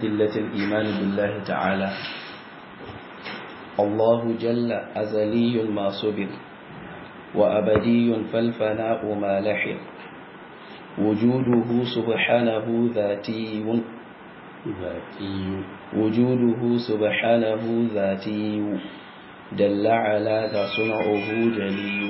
أدلة الإيمان بالله تعالى الله جل أزلي ما صبر وأبدي فالفناء ما لحق وجوده سبحانه ذاتي ذاتي وجوده سبحانه ذاتي دل على ذا صنعه جلي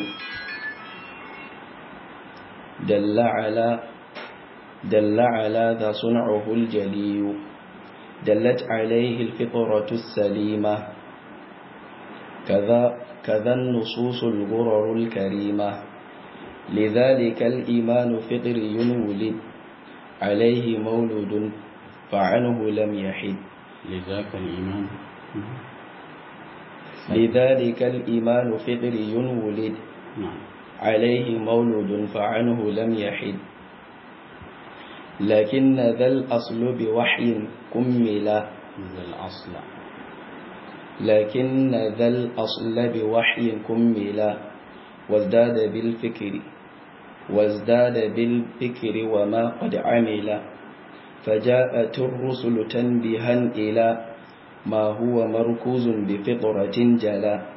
دل على دل على ذا صنعه الجلي دلت عليه الفطرة السليمة كذا كذا النصوص الغرر الكريمة لذلك الإيمان فطري ولد عليه مولود فعنه لم يحد لذاك الإيمان لذلك الإيمان فطري ولد نعم عليه مولود فعنه لم يحد لكن ذا الأصل بوحي كمل ذا الأصل لكن ذا الأصل بوحي كمل وازداد بالفكر وازداد بالفكر وما قد عمل فجاءت الرسل تنبيها إلى ما هو مركوز بفطرة جلا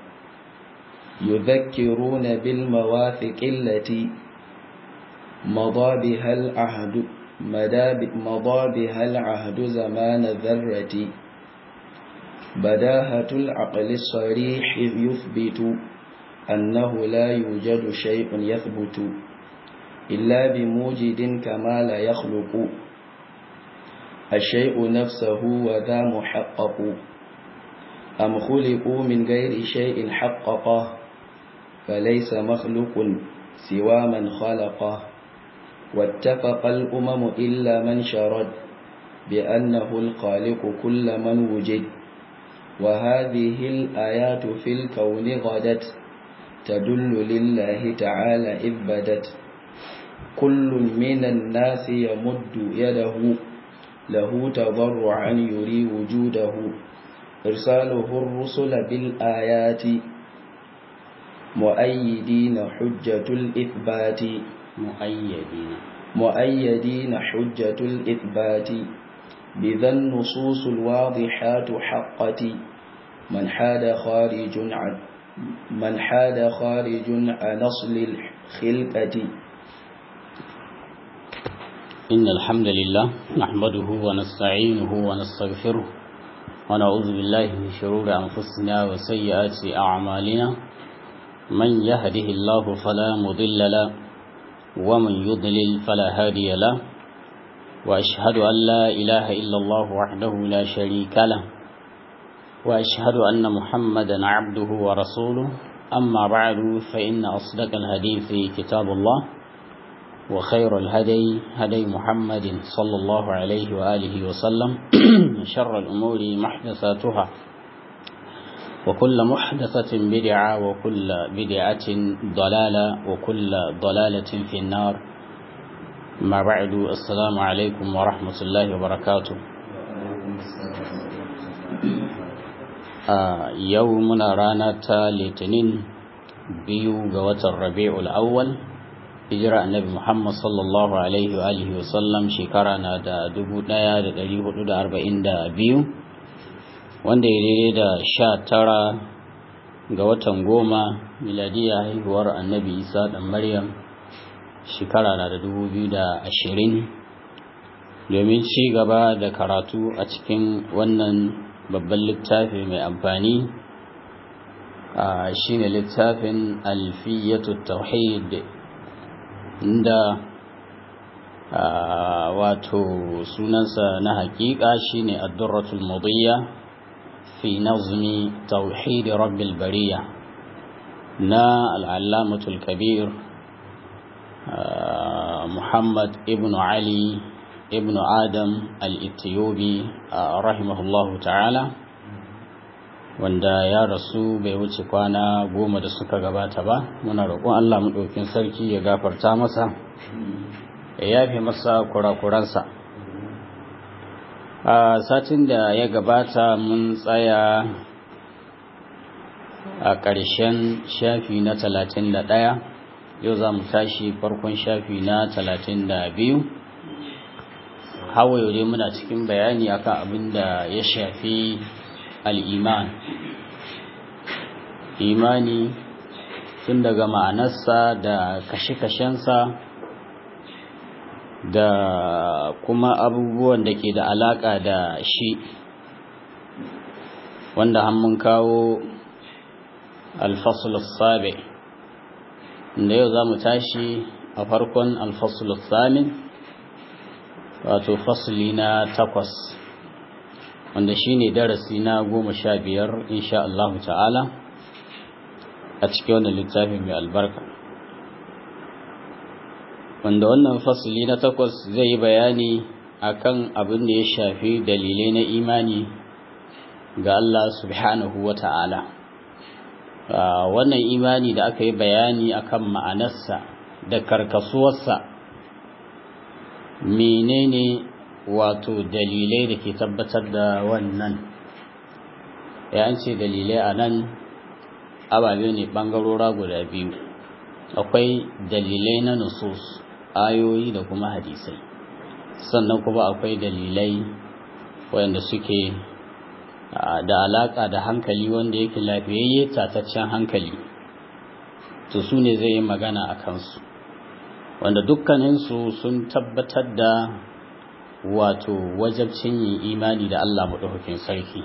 يذكرون بالمواثق التي مضى بها العهد مضى بها العهد زمان ذرة بداهة العقل الصريح يثبت أنه لا يوجد شيء يثبت إلا بموجد كما لا يخلق الشيء نفسه وذا محقق أم خلقوا من غير شيء حققه فليس مخلوق سوى من خلقه واتفق الأمم إلا من شرد بأنه الخالق كل من وجد وهذه الآيات في الكون غدت تدل لله تعالى إذ بدت كل من الناس يمد يده له تضرعا يري وجوده إرساله الرسل بالآيات مؤيدين حجة الإثبات مؤيدين مؤيدين حجة الإثبات بذا النصوص الواضحات حقة من حاد خارج عن من حاد خارج عن أصل الخلقة إن الحمد لله نحمده ونستعينه ونستغفره ونعوذ بالله من شرور أنفسنا وسيئات أعمالنا من يهده الله فلا مضل له ومن يضلل فلا هادي له وأشهد أن لا إله إلا الله وحده لا شريك له وأشهد أن محمدا عبده ورسوله أما بعد فإن أصدق الحديث كتاب الله وخير الهدي هدي محمد صلى الله عليه وآله وسلم شر الأمور محدثاتها وكل محدثة بدعة وكل بدعة ضلالة وكل ضلالة في النار ما بعد السلام عليكم ورحمة الله وبركاته آه يومنا رانا litinin biyu ga watan rabi'ul awwal hijira annabi Muhammad sallallahu alaihi wa alihi wa sallam shekara na da 1442 wanda ya daidai da sha tara ga watan goma miladiya haihuwar annabi Isa dan Maryam shekara na da 2020 domin ci gaba da karatu a cikin wannan babban littafi mai amfani shine littafin alfiyatu tauhid inda wato sunansa na hakika shine ad-durratul mudiyya fi nazmi tauhid rabbil bariya na al-allamatul kabir muhammad ibn ali ibn adam al-ethiopi rahimahullahu ta'ala wanda ya rasu bai wuce kwana goma da suka gabata ba muna roƙon Allah maɗaukin sarki ya gafarta masa ya yafe masa kurakuransa a satin da ya gabata mun tsaya a ƙarshen shafi na talatin da ɗaya yau za mu tashi farkon shafi na talatin da biyu hawaye dai muna cikin bayani akan abin da ya shafi al'iman imani tun daga ma'anarsa da kashe-kashensa da kuma abubuwan da ke da alaƙa da shi wanda mun kawo alfasul sabi da yau za mu tashi a farkon alfasul samin wato fasuli na takwas wanda shi ne darasi na goma sha biyar insha Allah ta'ala a cikin wannan littafi mai albarka wanda wannan fasuli na takwas zai yi bayani akan abin da ya shafi dalilai na imani ga Allah subhanahu wa ta'ala wannan imani da aka yi bayani akan ma'anarsa da karkasuwarsa menene wato dalilai da ke tabbatar da wannan ya ce dalilai a nan ababe ne ɓangarora guda biyu akwai dalilai na nusus ayoyi da kuma hadisai sannan kuma akwai dalilai wanda suke da alaka da hankali wanda yake lafiyayye tataccen hankali to su ne zai yi magana a kansu wanda dukkaninsu sun tabbatar da wato wajabcin yin imani da Allah maɗaukakin sarki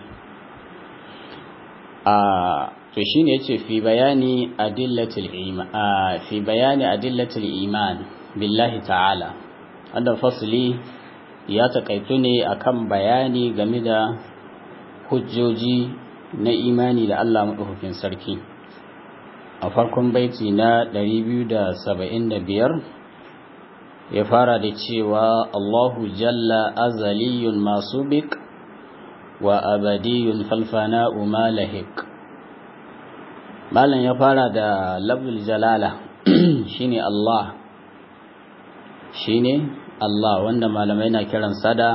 a to shine yace fi bayani adillatul iman fi bayani adillatul iman billahi ta'ala wanda fasli ya takaitu ne akan bayani game da hujjoji na imani da Allah maɗaukakin sarki a farkon baiti na 275 ya fara da cewa Allahu jalla azaliyun masu bik wa abadiyun falfana umalahik malam ya fara da labdul jalala shine Allah shine Allah wanda malamai na kiransa da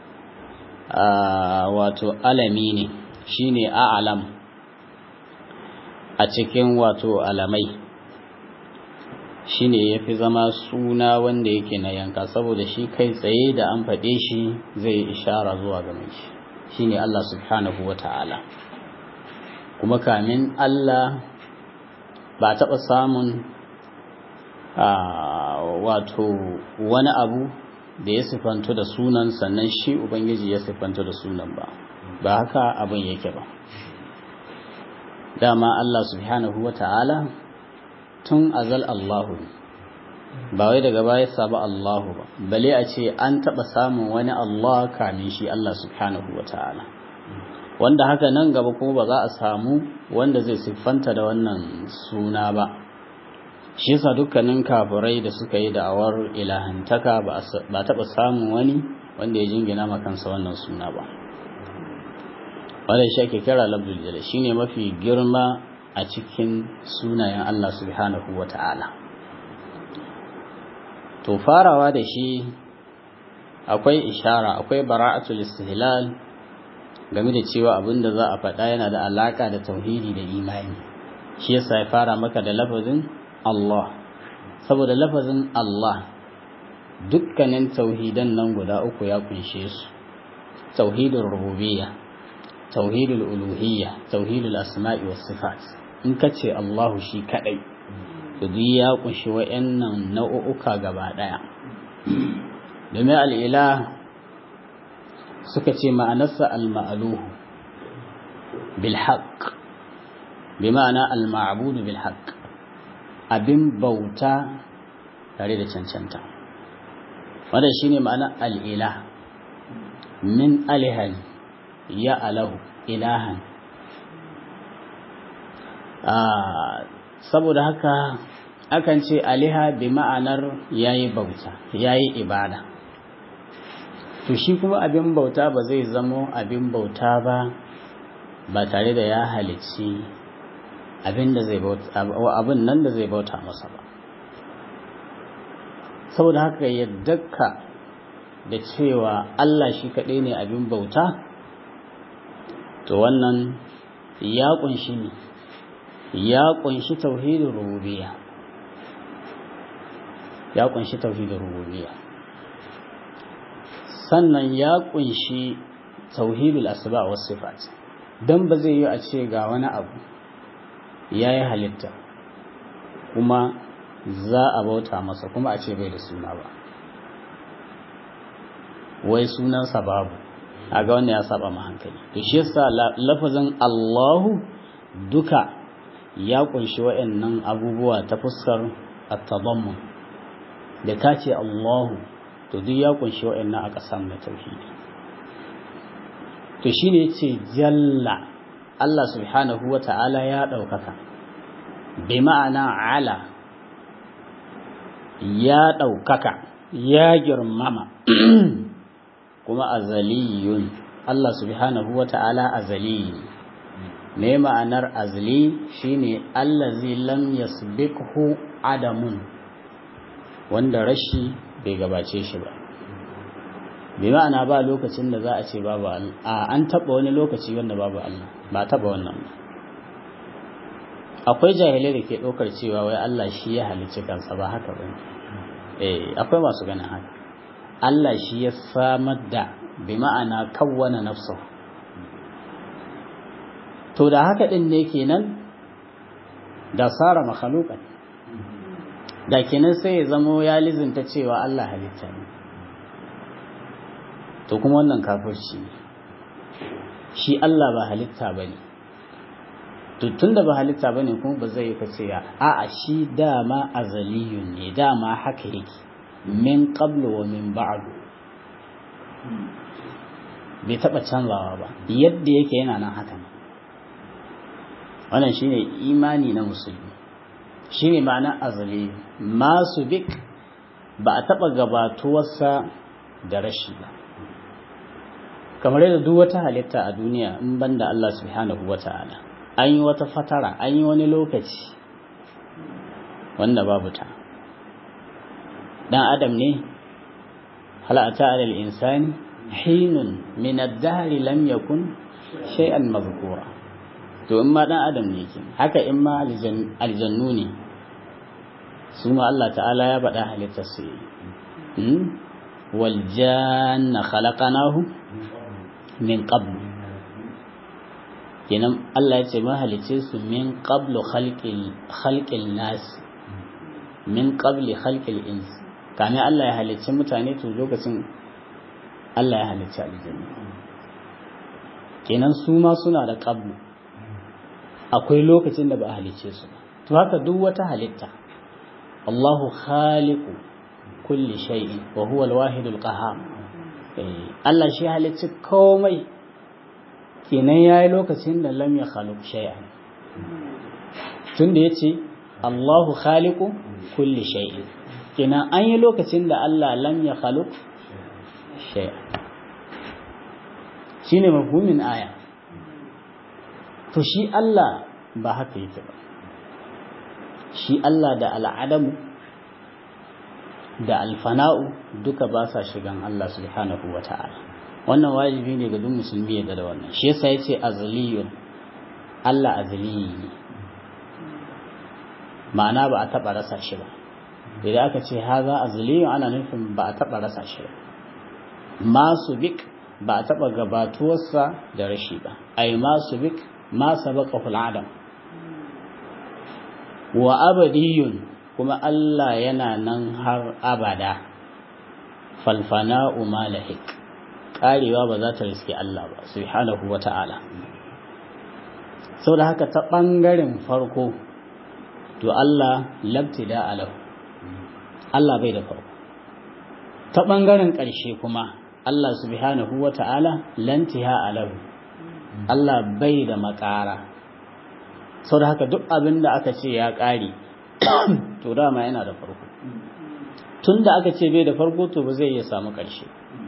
wato alami ne shine a'lam a cikin wato alamai shine yafi zama suna wanda yake na yanka saboda shi kai tsaye da an faɗe shi zai ishara zuwa ga mai shi shine Allah subhanahu wata'ala kuma kamin Allah ba taɓa samun wato wani abu da ya sifanto da sunan sannan shi ubangiji ya sifanto da sunan ba ba haka abin yake ba dama Allah subhanahu wa ta'ala tun azal Allahu ba wai daga baya saba Allahu ba bale a ce an taɓa samun wani Allah kamin shi Allah subhanahu wa ta'ala wanda haka nan gaba kuma ba za a samu wanda zai siffanta da wannan suna ba shi yasa dukkanin kafirai da suka yi da'awar ilahantaka ba taɓa samun wani wanda ya jingina makansa wannan suna ba wanda shi ake kira labdul jala shine mafi girma a cikin sunayen Allah subhanahu wa ta'ala to farawa da shi akwai ishara akwai bara'atul istihlal game da cewa abin da za a faɗa yana da alaka da tauhidi da imani shi yasa ya fara maka da lafazin Allah saboda lafazin Allah dukkanin tauhidan nan guda uku ya kunshe su tauhidul rububiyya tauhidul uluhiyya tauhidul asma'i was sifat in ka ce Allahu shi kadai to duk ya kunshi wayannan nau'uka gaba daya domin al'ila suka ce ma'anarsa al-ma'luhu bil haqq bi ma'ana al-ma'budu bil haqq abin bauta tare da cancanta wanda shine ma'ana al'ila min alihan ya alahu ilahan saboda haka akan ce aliha bi ma'anar yayi bauta yayi ibada to shi kuma abin bauta ba zai zamo abin bauta ba ba tare da ya halicci abin da zai bauta abin nan da zai bauta masa ba saboda haka yaddaka da cewa Allah shi kaɗai ne abin bauta to wannan ya kunshi ne ya kunshi tauhidin rububiyya ya kunshi tauhidin rububiyya sannan ya kunshi tauhidul asba was sifat dan ba zai yi a ce ga wani abu yayi halitta kuma za a bauta masa kuma a ce bai da suna ba wai sunansa babu a ga wanda ya saba ma hankali to shi yasa lafazin Allahu duka ya kunshi waɗannan abubuwa ta fuskar at-tadammun da kace Allahu to duk ya kunshi waɗannan a ƙasan na tauhidi to shine yace jalla Allah subhanahu wata'ala ya ɗaukaka bi ma'ana ala ya ɗaukaka ya girmama kuma azaliyun Allah subhanahu wata'ala azali ne ma'anar azali shine allazi lam yasbiqhu adamun wanda rashi bai gabace shi ba bi ma'ana ba lokacin da za a ce babu Allah a an taba wani lokaci wanda babu Allah ba taba wannan ba akwai jahilai da ke ɗaukar cewa wai Allah shi ya halicci kansa ba haka ba eh akwai masu ganin haka Allah shi ya samar da bi ma'ana kawwana nafsa to da haka din ne kenan da sara makhluqan da kenan sai ya zamo ya lizinta cewa Allah halitta ne to kuma wannan kafirci ne shi Allah ba halitta bane to tunda ba halitta bane kuma ba zai ka ce ya a'a shi dama azaliyun ne dama haka yake min qablu wa min ba'du bai taba canzawa ba yadda yake yana nan haka ne wannan shine imani na musulmi shine ma'ana azali masu bik ba a taba gabatuwarsa da rashi ba kamar yadda duk wata halitta a duniya in banda Allah subhanahu wata'ala an yi wata fatara an yi wani lokaci wanda babu ta dan adam ne halata alal insani hinun min ad-dahr lam yakun shay'an mazkura to in ma dan adam ne ke haka in ma aljannu ne su ma Allah ta'ala ya faɗa halittar su yi wal janna khalaqnahu min qabl kenan Allah ya ce ma halice su min qablu khalqil khalqil nas min qabli khalqil ins kame Allah ya halicci mutane to lokacin Allah ya halicci aljanna kenan su ma suna da qablu akwai lokacin da ba a halicce su ba to haka duk wata halitta Allahu khaliqu kulli shay'in wa huwa al-wahidul qahhar Allah shi halicci komai kenan yayi lokacin da lam ya khaluq shay'an tunda yace Allahu khaliqu kulli shay'in kenan an yi lokacin da Allah lam ya khaluq shay'an shine mafhumin aya to shi Allah ba haka yake ba shi Allah da al'adamu da alfana'u duka ba sa shigan Allah subhanahu wa ta'ala wannan wajibi ne ga duk musulmi ya da wannan shi yasa yace azliyun Allah azli ne ma'ana ba a taba rasa shi ba idan aka ce haza azliyun ana nufin ba a taba rasa shi ba masu bik ba a taba gabatuwarsa da rashi ba ai masu bik ma sabaqahu al-adam wa abadiyun kuma Allah yana nan har abada falfana'u malahik karewa ba za ta riske Allah ba subhanahu wata'ala saboda haka ta bangaren farko to Allah labtida alahu Allah bai da farko ta bangaren ƙarshe kuma Allah subhanahu wata'ala lantiha alahu Allah bai da makara sau da haka duk abin da aka ce ya ƙare to dama yana da farko tun da aka ce bai da farko to ba zai iya samu ƙarshe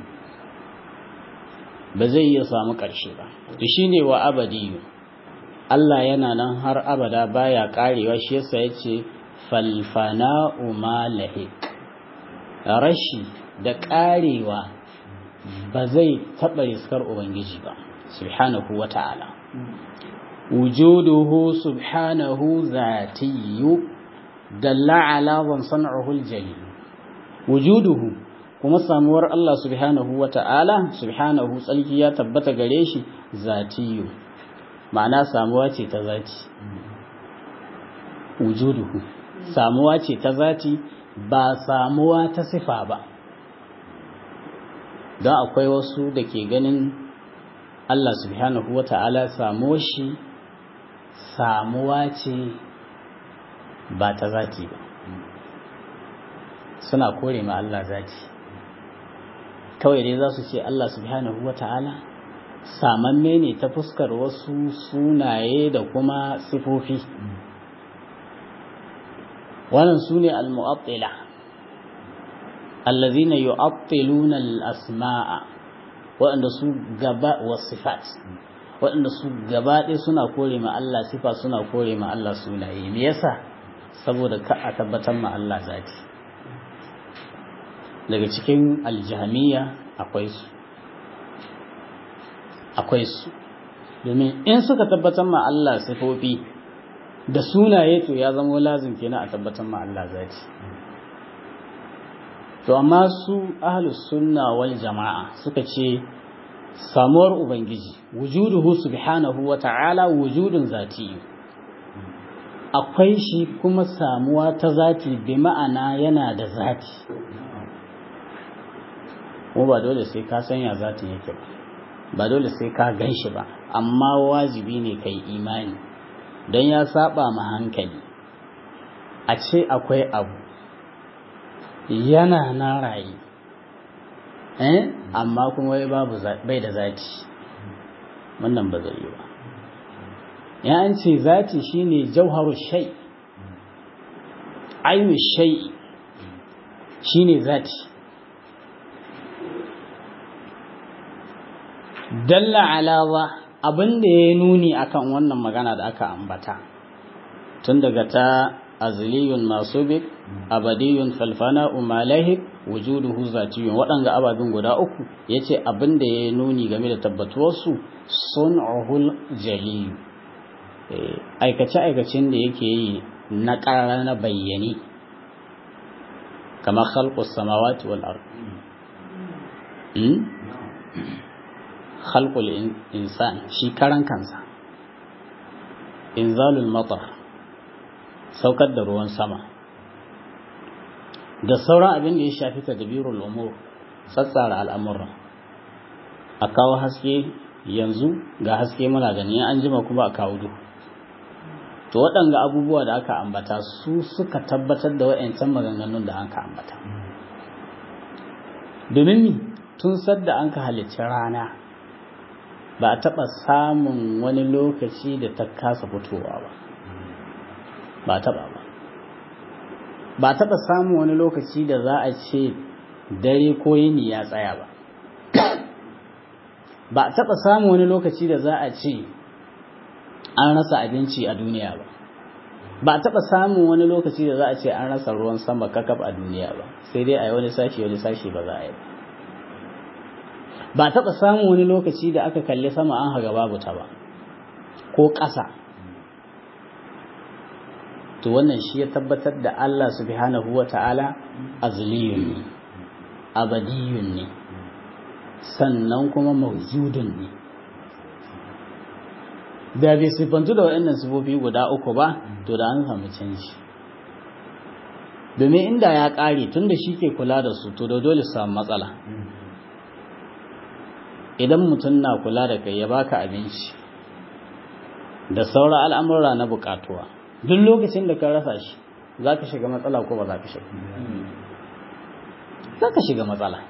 ba zai iya samu ƙarshe ba to shi ne wa abadiyu Allah yana nan har abada baya ƙarewa shi yasa ya ce falfana'u malahik rashi da ƙarewa ba zai taɓa riskar Ubangiji ba subhanahu wa ta'ala wujuduhu subhanahu zatiyu dalla ala wan san'uhu aljali wujuduhu kuma samuwar Allah subhanahu wa ta'ala subhanahu tsalki ya tabbata gare shi zatiyu ma'ana samuwa ce ta zati wujuduhu samuwa ce ta zati ba samuwa ta sifa ba don akwai wasu da ke ganin Allah subhanahu wa ta'ala samuwa shi samuwa ce ba ta zati ba suna kore ma Allah zati kawai dai za su ce Allah subhanahu wa ta'ala samamme ne ta fuskar wasu sunaye da kuma sifofi wannan su ne al-mu'attila allazina yu'attiluna al-asma'a waɗanda su gaba wa sifat waɗanda su gaba ɗaya suna kore ma Allah sifa suna kore ma Allah sunaye me yasa saboda ka a tabbatar ma Allah zati daga cikin aljamiya akwai su akwai su domin in suka tabbatar ma Allah sifofi da sunaye to ya zama lazim kenan a tabbatar ma Allah zati to amma su ahlus sunna wal jama'a suka ce samuwar ubangiji wujuduhu subhanahu wa ta'ala wujudun zati akwai shi kuma samuwa ta zati bi ma'ana yana da zati ko ba dole sai ka sanya zatin yake ba ba dole sai ka gan shi ba amma wajibi ne kai imani don ya saba ma hankali a ce akwai abu yana na rayu eh amma kuma wai babu bai da zati wannan ba zai yi ba ya an ce zati shine jauharu shay ainu shay shine zati dalla alawa abin da ya nuni akan wannan magana da aka ambata tun daga ta azliyun masubik abadiyun falfana umalahik wujuduhu zatiyun waɗanga ababin guda uku yace abin da ya nuni game da tabbatuwarsu sun'uhul jaliyu aikace aikacin da yake yi na ƙara na bayyane kamar khalqus samawati wal ard khalqul insan shi karan kansa inzalul matar saukar da ruwan sama da sauran abin da ya shafi tadbirul umur tsatsara al'amura a kawo haske yanzu ga haske muna gani an jima kuma a kawo duhu to waɗanga abubuwa da aka ambata su suka tabbatar da wa'yancan maganganun da aka ambata domin tun sadda an ka halicci rana ba a taɓa samun wani lokaci da ta kasa fitowa ba ba a taɓa ba ba a taɓa samun wani lokaci da za a ce dare ko yini ya tsaya ba ba a taɓa samun wani lokaci da za a ce an rasa abinci a duniya ba ba a taɓa samun wani lokaci da za a ce an rasa ruwan sama kakaf a duniya ba sai dai a yi wani sashi wani sashi ba za a yi ba ba taɓa samun wani lokaci da aka kalli sama an haga babu ta ba ko ƙasa to wannan shi ya tabbatar da Allah subhanahu wa ta'ala azliyun ne abadiyun ne sannan kuma mawjudun ne da bai siffantu da waɗannan sifofi guda uku ba to da an samu canji domin inda ya ƙare tun da shi ke kula da su to da dole samu matsala idan mutum na kula da kai ya baka abinci da sauran al'amura na bukatuwa duk lokacin da ka rasa shi za ka shiga matsala ko ba za ka shiga za ka shiga matsala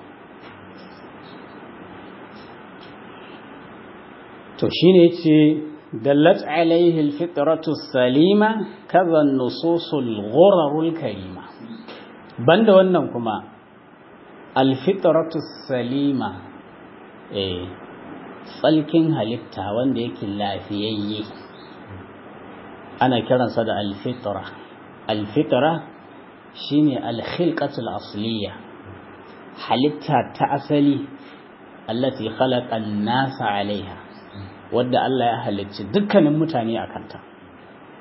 to shi ne ce dallat alaihi alfitratu salima kaza nususul ghurarul karima banda wannan kuma alfitratu salima tsalkin halitta wanda yake lafiyayye ana kiransa da alfitra alfitra shine alkhilqatul asliya halitta ta asali allati khalaqa an-nasa alaiha wadda Allah ya halicci dukkanin mutane a kanta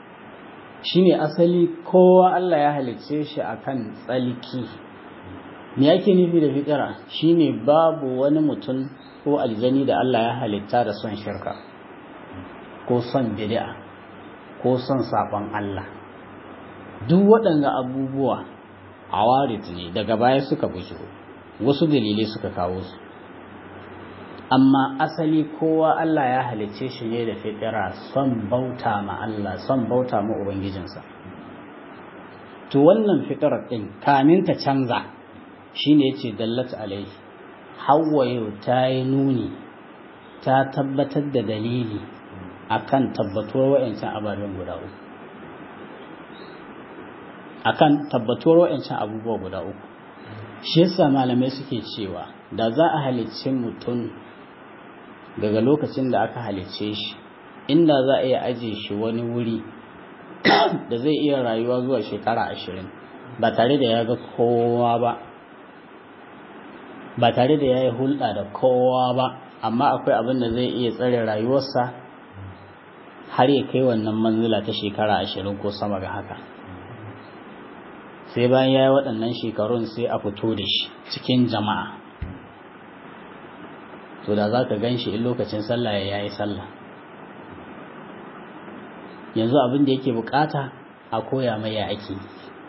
shine asali kowa Allah ya halicce shi akan tsalki me yake nufi da fitira shine babu wani mutum ko aljani da Allah ya halitta da son shirka ko son bid'a ko son sabon Allah duk waɗanda abubuwa awarit ne daga baya suka bujiro wasu dalilai suka kawo su amma asali kowa Allah ya halicce shi ne da fitira son bauta ma Allah son bauta ma ubangijinsa to wannan fitirar din kamin ta canza shine yace dallat alaihi Hauwa yau ta yi nuni ta tabbatar da dalili akan tabbatuwar wa'ancan ababen guda uku akan tabbatuwar wa'ancan abubuwa guda uku shi yasa malamai suke cewa da za a halicce mutum daga lokacin da aka halicce shi inda za a iya aje shi wani wuri da zai iya rayuwa zuwa shekara ashirin ba tare da ya ga kowa ba ba tare da ya yi hulɗa da kowa ba amma akwai abin da zai iya tsare rayuwarsa har ya kai wannan manzila ta shekara ashirin ko sama ga haka sai bayan ya yi waɗannan shekarun sai a fito da shi cikin jama'a to da za ka gan shi in lokacin sallah ya yi sallah yanzu abin da yake bukata a koya mai ya ake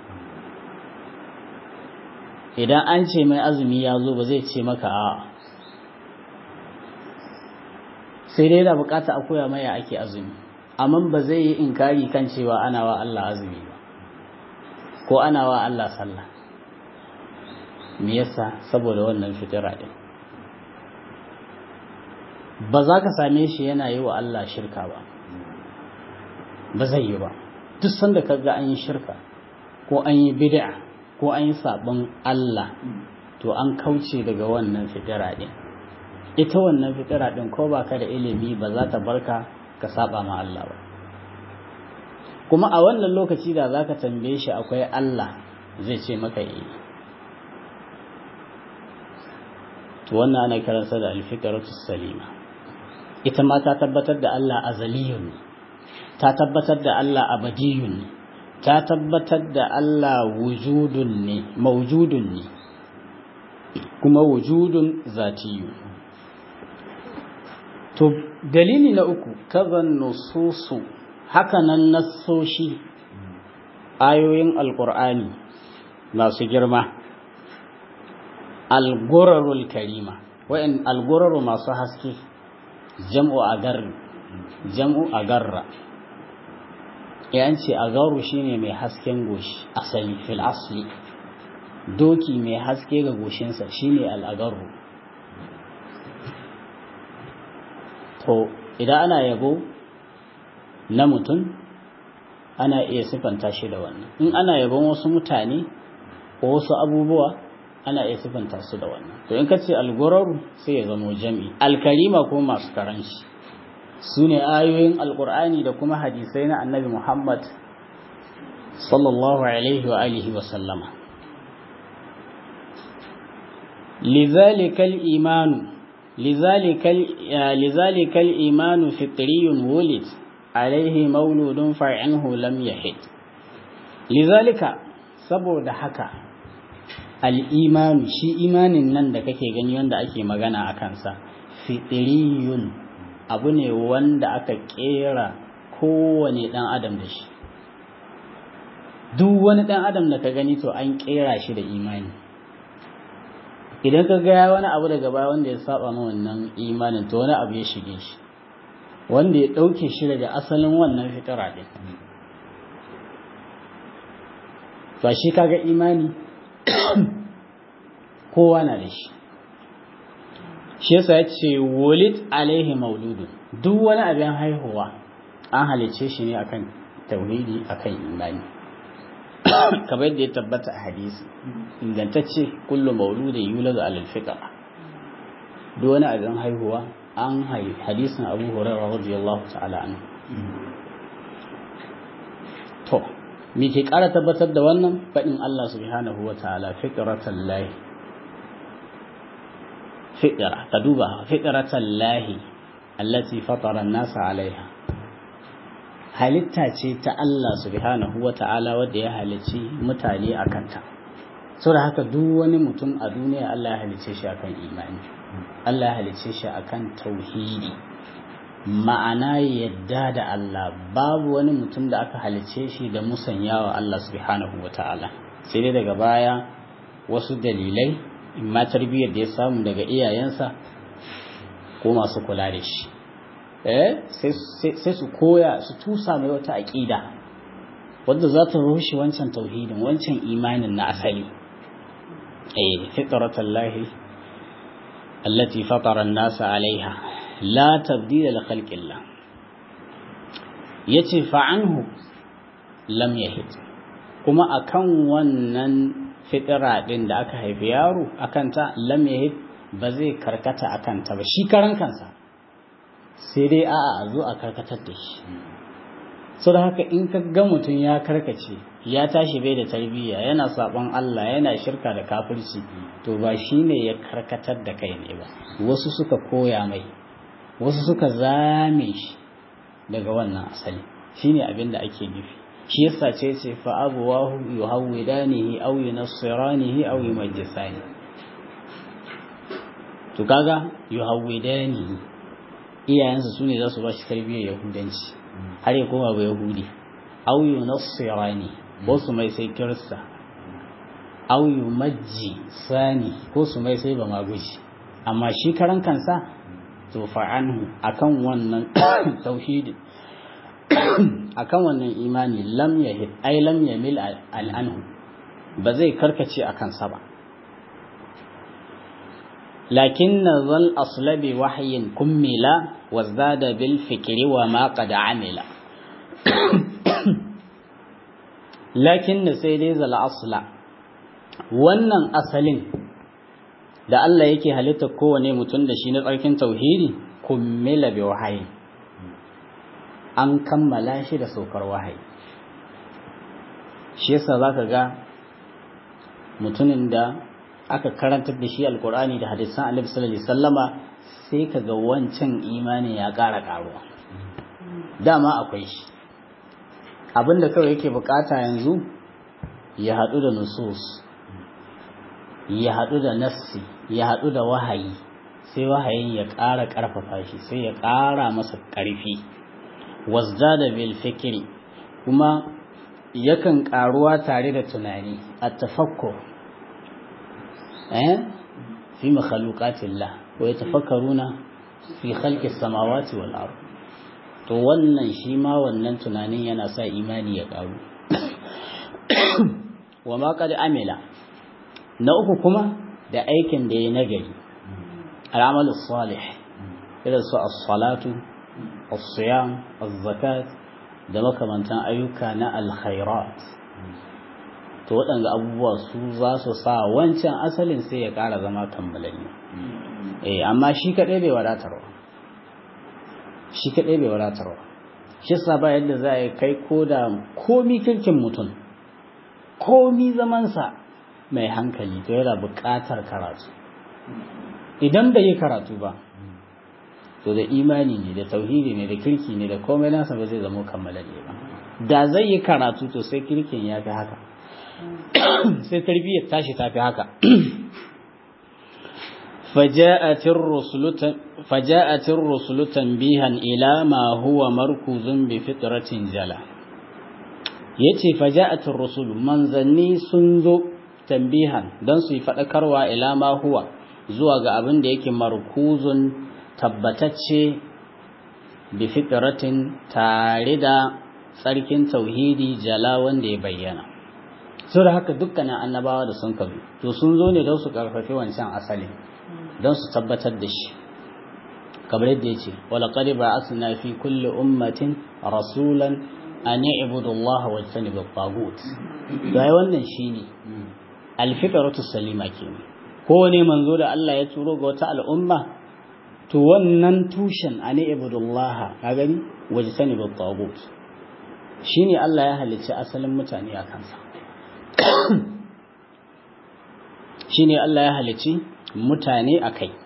idan an ce mai azumi ya zo ba zai ce maka a sai dai da bukata a koya mai ya ake azumi amma ba zai yi inkari kan cewa ana wa Allah azumi ba ko ana wa Allah sallah me yasa saboda wannan fitira din ba za ka same shi yana yi wa Allah shirka ba ba zai yi ba duk sanda ka ga an yi shirka ko an yi bid'a ko an yi sabon Allah to an kauce daga wannan fitira din ita wannan fitira din ko ba ka da ilimi ba za ta barka ka saba ma Allah ba kuma a wannan lokaci da za ka tambaye shi akwai Allah zai ce maka yi to wannan ana kiransa da alfitaratu salima ita ma ta tabbatar da Allah azaliyun ne ta tabbatar da Allah abadiyun ne ta tabbatar da Allah wujudun ne maujudun ne kuma wujudun zatiyu to dalili na uku kazan nususu hakanan nassoshi ayoyin alkur'ani masu girma algurarul karima wa'in alguraru masu haske jam'u agar jam'u agarra yan ce agaru shine mai hasken goshi asali fil asli doki mai haske ga goshinsa shine al'agaru to idan ana yabo na mutum ana iya sifanta shi da wannan in ana yabon wasu mutane ko wasu abubuwa ana iya sifanta su da wannan to in ka ce alguraru sai ya zamo jami alkarima ko masu karanci su ne ayoyin alkur'ani da kuma hadisai na annabi muhammad sallallahu alaihi wa alihi wa sallama لذلك الإيمان لذلك لذلك الإيمان فطري ولد عليه مولود فعنه لم يحد لذلك saboda haka al'imanu shi imanin nan da kake gani wanda ake magana a kansa fitiriyun abu ne wanda aka kera kowane ɗan adam da shi duk wani ɗan adam da ka gani to an kera shi da imani idan ka ga wani abu daga baya wanda ya saba ma wannan imanin to wani abu ya shige shi wanda ya ɗauke shi daga asalin wannan fitara ɗin ba shi kaga imani kowa na da shi shi yasa ya ce walid alaihi mauludu duk wani abin haihuwa an halice shi ne akan tauhidi akan imani kamar yadda ya tabbata a hadisi ingantacce kullum mauludin yuladu alal fitra duk wani abin haihuwa an haihu hadisin abu hurairah radiyallahu ta'ala anhu to me ke ƙara tabbatar da wannan faɗin Allah subhanahu wa ta'ala fitratan lahi fitra ka duba fitratan lahi allati fatara nasa alaiha halitta ce ta Allah subhanahu wa ta'ala wadda ya halicci mutane a kanta saboda haka duk wani mutum a duniya Allah ya halice shi akan imani Allah ya halice shi akan tauhidi ma'ana yadda da Allah babu wani mutum da aka halice shi da musanyawa Allah subhanahu wata'ala sai dai daga baya wasu dalilai imma tarbiyyar da ya samu daga iyayensa ko masu kula da shi eh sai su koya su tusa mai wata aƙida wadda za ta rushe wancan tauhidin wancan imanin na asali eh fitratallahi allati fatara an-nasa alaiha la tabdila li khalqillah yace fa anhu lam yahid kuma akan wannan fitira din da aka haifi yaro akan ta lam yahid ba zai karkata akan ta ba shi karan kansa sai dai a'a a zo a karkatar da shi so da haka in ka ga mutum ya karkace ya tashi bai da tarbiyya yana sabon Allah yana shirka da kafirci to ba shine ya karkatar da kai ne ba wasu suka koya mai wasu suka zame shi daga wannan asali shine abin da ake nufi shi yasa ce ce fa abuwahu yuhawidanihi aw yunassiranihi aw yumajjisani to kaga yuhawidanihi iyayensa sune za su ba shi tarbiyyar yahudanci har ya koma ba yahudi aw yunassirani ko su mai sai kirista aw yumajji sani ko su mai sai ba maguji amma shi karan kansa to fa'anhu akan wannan tauhidi akan wannan imani lam yahid ay lam yamil al'anhu ba zai karkace akan sa ba lakin zal aslabi wahyin kummila wazada bil fikri wa ma qad amila lakin sai dai zal asla wannan asalin da Allah yake halitta kowane mutum da shi na tsarkin tauhidi kummila bi wahayi an kammala shi da saukar wahayi shi yasa zaka ga mutumin da aka karantar da shi alkur'ani da hadisan annabi sallallahu alaihi wasallama sai kaga wancan imani ya ƙara ƙaruwa dama akwai shi abinda kawai yake bukata yanzu ya haɗu da nusus ya haɗu da nassi ya haɗu da wahayi sai wahayin ya ƙara ƙarfafa shi sai ya ƙara masa ƙarfi wasdada bil fikri kuma yakan ƙaruwa tare da tunani a tafakkur eh fi makhluqatillah wa yatafakkaruna fi khalqis samawati wal ard to wannan shi ma wannan tunanin yana sa imani ya ƙaru wa ma qad amila na uku kuma da aikin da ya nagari al'amalu salih irin su as-salatu as-siyam az-zakat da makamantan ayyuka na alkhairat to waɗanda abubuwa su za su sa wancan asalin sai ya ƙara zama kammalanni eh amma shi kaɗai bai wadatarwa shi kaɗai bai wadatarwa shi sa ba yadda za a kai ko da komi kirkin mutum komi zamansa mai hankali to yana buƙatar karatu idan bai yi karatu ba to da imani ne da tauhidi ne da kirki ne da komai nasa ba zai zama kammalalle ba da zai yi karatu to sai kirkin ya fi haka sai tarbiyyar tashi ta fi haka فجاءت الرسل تنبيها إلى ما هو مركوز بفطرة جلا yace faja'atir rusul manzanni sun zo tambihan don su yi faɗakarwa ila ma huwa zuwa ga abin da yake markuzun tabbatacce bi fitratin tare da tsarkin tauhidi jala wanda ya bayyana so da haka dukkanin annabawa da sun kabi to sun zo ne don su karfafi wancan asali don su tabbatar da shi kamar yadda yace wala qad ba'athna fi kulli ummatin rasulan an i'budu Allah wa tajtanibu at-taghut to ai wannan shine al-fitratu salima kenan kowane manzo da Allah ya turo ga wata al'umma to wannan tushen an i'budu Allah ka gani wa tajtanibu at-taghut shine Allah ya halicci asalin mutane a kansa shine Allah ya halicci mutane a kai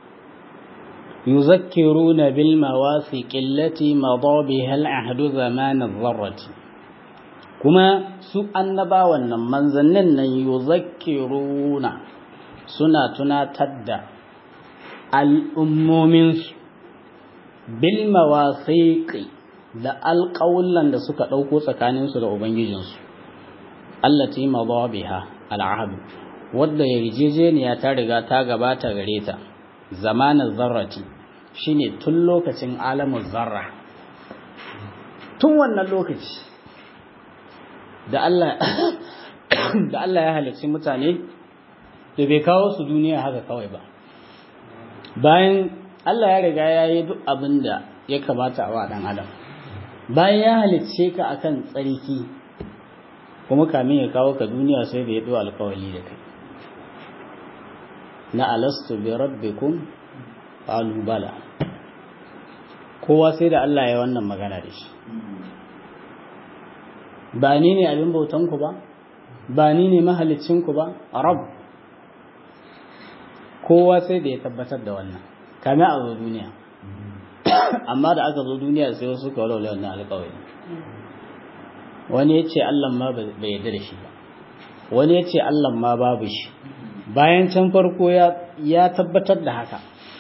يذكرون بالمواثق التي مضى بها العهد زمان الذرة kuma su annabawan nan manzannin nan yuzakkiruna suna tunatar da al'ummominsu bil mawasiqi da alƙawullan da suka ɗauko tsakaninsu da ubangijinsu allati madha biha al'ahd wadda yarjejeniya ta riga ta gabata gare ta zamanin zarrati shine tun lokacin alamun zarra tun wannan lokaci da Allah da Allah ya halicci mutane da bai kawo su duniya haka kawai ba bayan Allah ya riga ya yi duk abin da ya kamata a wa ɗan adam bayan ya halicce ka akan tsarki kuma kamin ya kawo ka duniya sai da ya ɗo alkawali da kai na alastu bi rabbikum qalu bala kowa sai da Allah ya wannan magana da shi ba ni ne abin bautan ku ba ba ni ne mahalicin ku ba rab kowa sai da ya tabbatar da wannan kame a zo duniya amma da aka zo duniya sai wasu ka walwale wannan alƙawari wani ya ce Allah ma bai yarda da shi ba wani ya ce Allah ma babu shi bayan can farko ya tabbatar da haka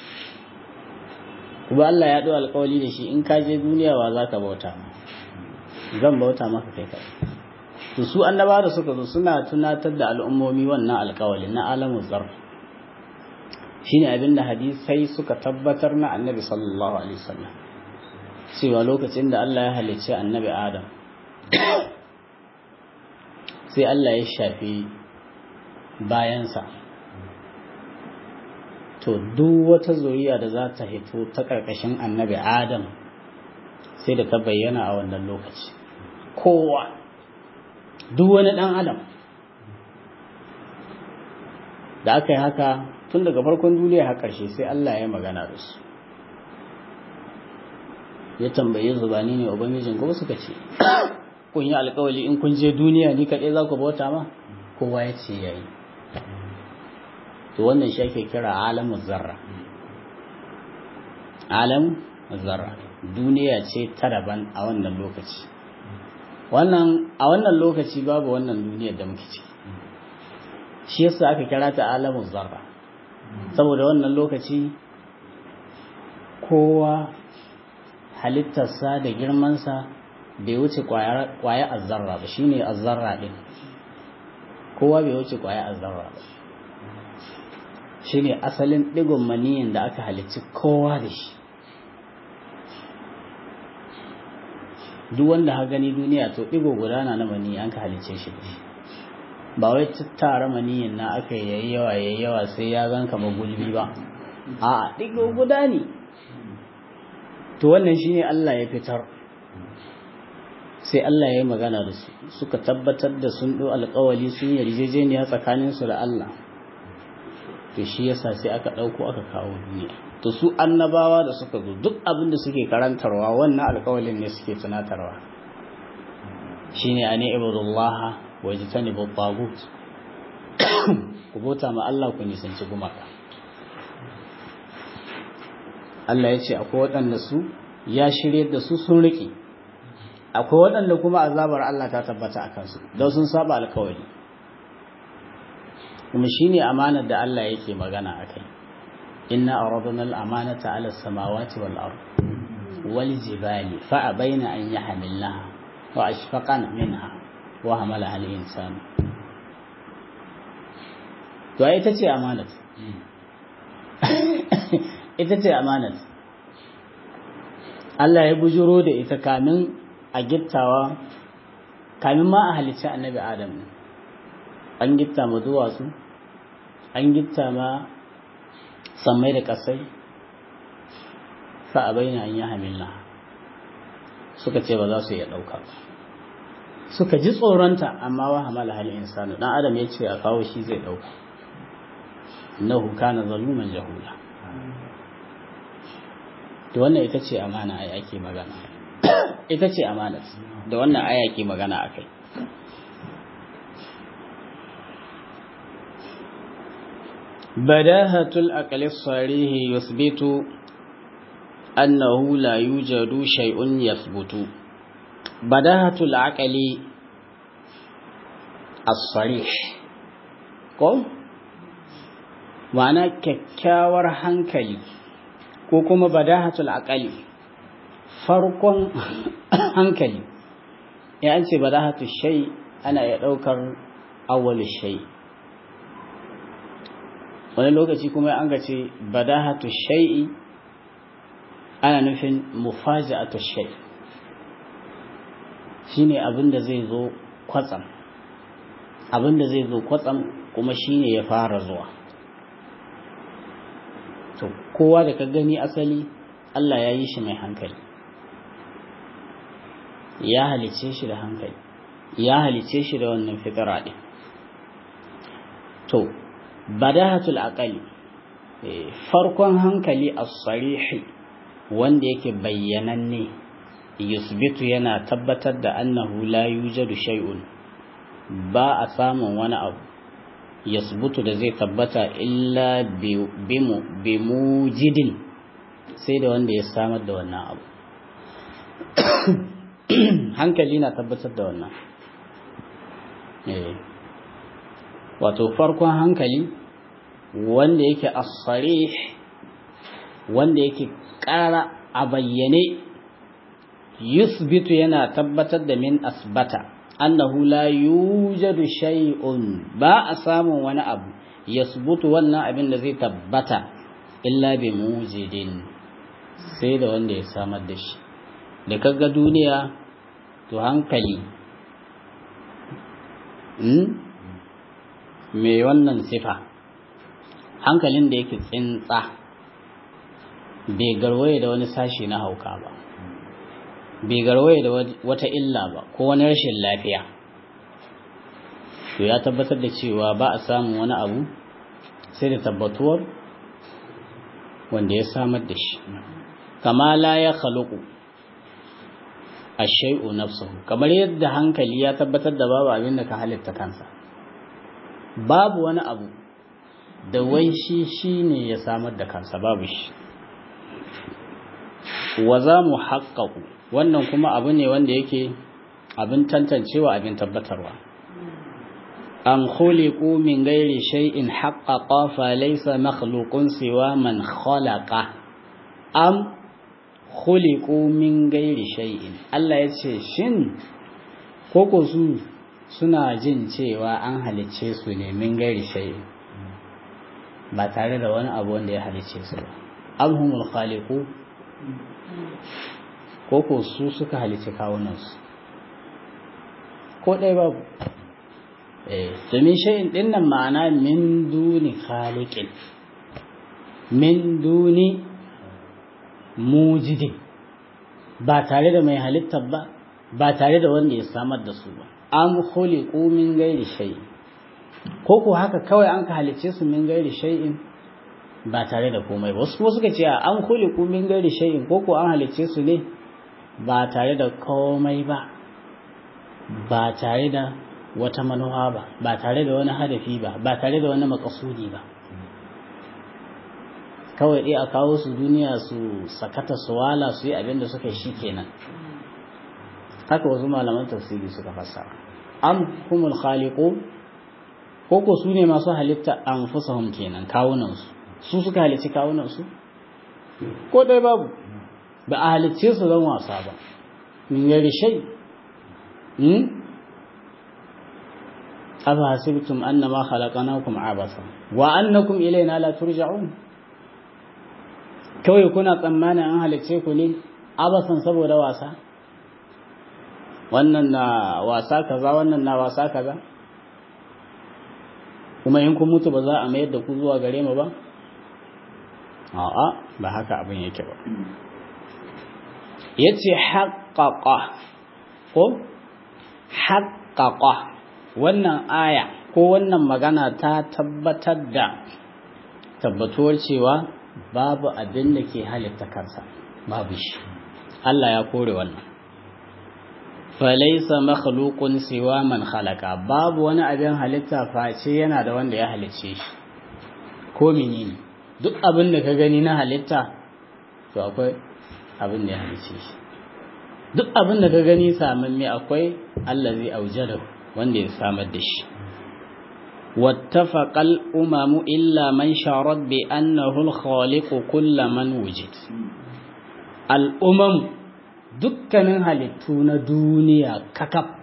kuma Allah ya ɗau alƙawari da shi in ka je duniya wa za ka bauta zan bauta maka kai kai to su annaba da suka zo suna tunatar da al'ummomi wannan alƙawari na alamun zar shine abin da hadisai suka tabbatar na annabi sallallahu alaihi wasallam cewa lokacin da Allah ya halicci annabi Adam sai Allah ya shafi bayansa to duk wata zuriya da za ta hito ta ƙarƙashin annabi Adam sai da ta bayyana a wannan lokaci kowa duk wani ɗan adam da aka yi haka tun daga farkon duniya har ƙarshe sai Allah ya magana da su ya tambaye zubani ne ubangijin kuma suka ce kun yi alkawali in kun je duniya ni kaɗai za ku bauta ma kowa ya ce ya yi to wannan shi ake kira alamun zarra alamun zarra duniya ce ta daban a wannan lokaci wannan a wannan lokaci babu wannan duniyar da muke ciki shi yasa aka kira ta alamun zarra saboda wannan lokaci kowa halittarsa da girmansa bai wuce kwaya azzarra ba shine azzarra din kowa bai wuce kwaya azzarra ba shine asalin digon maniyin da aka halicci kowa da shi duk wanda ha gani duniya to digo gudana na maniyi an ka halicce shi da shi ba wai tattara maniyin na aka yayi yawa yayi yawa sai ya gan kama gulbi ba a digo guda ne to wannan shine Allah ya fitar sai Allah ya yi magana da su suka tabbatar da sun ɗo alƙawali sun yarjejeniya tsakaninsu da Allah to shi yasa sai aka ɗauko aka kawo duniya to su annabawa da suka zo duk abin da suke karantarwa wannan alƙawalin ne suke tunatarwa shine ani ibudullah wa jitanibu tagut ku bauta ma Allah ku nisanci gumaka Allah ya ce akwai waɗanda su ya shirye da su sun riƙe akwai waɗanda kuma azabar Allah ta tabbata a kansu don sun saba alkawari kuma shine amanar da Allah yake magana a kai inna aradna al-amanata ala samawati wal ard wal jibali fa abaina an yahmilnaha wa ashfaqana minha wa hamalaha al-insan to ai ita ce amanat ita ce amanat Allah ya bujuro da ita kamin a gittawa kamin ma a halicci annabi adam an gitta ma duwatsu an gitta ma sammai da kasai fa a bayyana an yi hamilla suka ce ba za su iya ɗauka ba suka ji tsoronta amma wa hamala halin insanu dan adam ya ce a kawo shi zai ɗauka innahu kana zaluman jahula to wannan ita ce amana ai ake magana ita ce amanat da wannan aya ke magana akai badahatul aqli sarih yuthbitu annahu la yujadu shay'un yathbutu badahatul aqli as-sarih ko ma'ana kyakkyawar hankali ko kuma badahatul aqali farkon hankali ya an ce badahatul shay ana ya daukar awwal shay wani lokaci kuma an ga ce badahatu shay'i ana nufin mufaja'atu shay shine abin da zai zo kwatsam abin da zai zo kwatsam kuma shine ya fara zuwa to kowa da ka gani asali Allah ya yi shi mai hankali ya halice shi da hankali ya halice shi da wannan fitara din to badahatul aqali farkon hankali as-sarihi wanda yake bayyananne yusbitu yana tabbatar da annahu la yujadu shay'un ba a samun wani abu yasbutu da zai tabbata illa bi mujidin sai da wanda ya samar da wannan abu hankali na tabbatar da wannan wato farkon hankali wanda yake asarih wanda yake ƙara a bayyane yusbitu yana tabbatar da min asbata annahu la yujadu shay'un ba a samun wani abu yasbutu wannan abin da zai tabbata illa bi mujidin sai da wanda ya samar da shi da kaga duniya to hankali mai wannan sifa hankalin da yake tsintsa bai garwaye da wani sashi na hauka ba bai garwaye da wata illa ba ko wani rashin lafiya to ya tabbatar da cewa ba a samun wani abu sai da tabbatuwar wanda ya samar da shi kama la ya khaluqu ash-shay'u nafsuhu kamar yadda hankali ya tabbatar da babu abin da ka halitta kansa babu wani abu da wai shi shine ya samar da kansa babu shi wa za mu haƙaƙu wannan kuma abu ne wanda yake abin tantancewa abin tabbatarwa am khuliqu min ghairi shay'in haqqaqa fa laysa makhluqun siwa man khalaqa am khuliqu min ghairi shay'in Allah ya ce shin koko su suna jin cewa an halicce su ne min gairi shay'in ba tare da wani abu wanda ya halicce su ba alhumul khaliqu koko su suka halicci kawunansu ko ɗaya babu eh domin shay'in ɗin nan ma'ana min duni khaliqin min duni mujidin ba tare da mai halittar ba ba tare da wanda ya samar da su ba am khuliqu min ghairi shay'in ko ko haka kawai an ka halicce su min ghairi shay'in ba tare da komai ba wasu kuma suka ce an khuliqu min ghairi shay'in ko ko an halicce su ne ba tare da komai ba ba tare da wata manuwa ba ba tare da wani hadafi ba ba tare da wani makasudi ba kawai dai a kawo su duniya su sakata su wala su yi abin da suka shi kenan haka wasu malaman tafsiri suka fassara am humul khaliqu ko ko su ne masu halitta anfusahum kenan kawunan su su suka halicci kawunan su ko dai babu ba a halicce su don wasa ba min gari shay hmm afa hasibtum annama khalaqnakum abasa wa annakum ilayna la turja'un kawai kuna tsammanin an halicce ku ne abasan saboda wasa wannan na wasa kaza wannan na wasa kaza kuma in kun mutu ba za a mayar da ku zuwa gare mu ba a'a ba haka abin yake ba yace haqqaqa ko haqqaqa wannan aya ko wannan magana ta tabbatar da tabbatuwar cewa babu abin da ke halitta kansa babu shi Allah ya kore wannan falaisa makhluqun siwa man khalaqa babu wani abin halitta face yana da wanda ya halicce shi ko menene duk abin da ka gani na halitta to akwai abin da ya halicce shi duk abin da ka gani saman me akwai allazi aujada wanda ya samar da shi wattafaqa al-umamu illa man sharat bi annahu al-khaliqu kull man wujid al-umam dukkanin halittu na duniya kakaf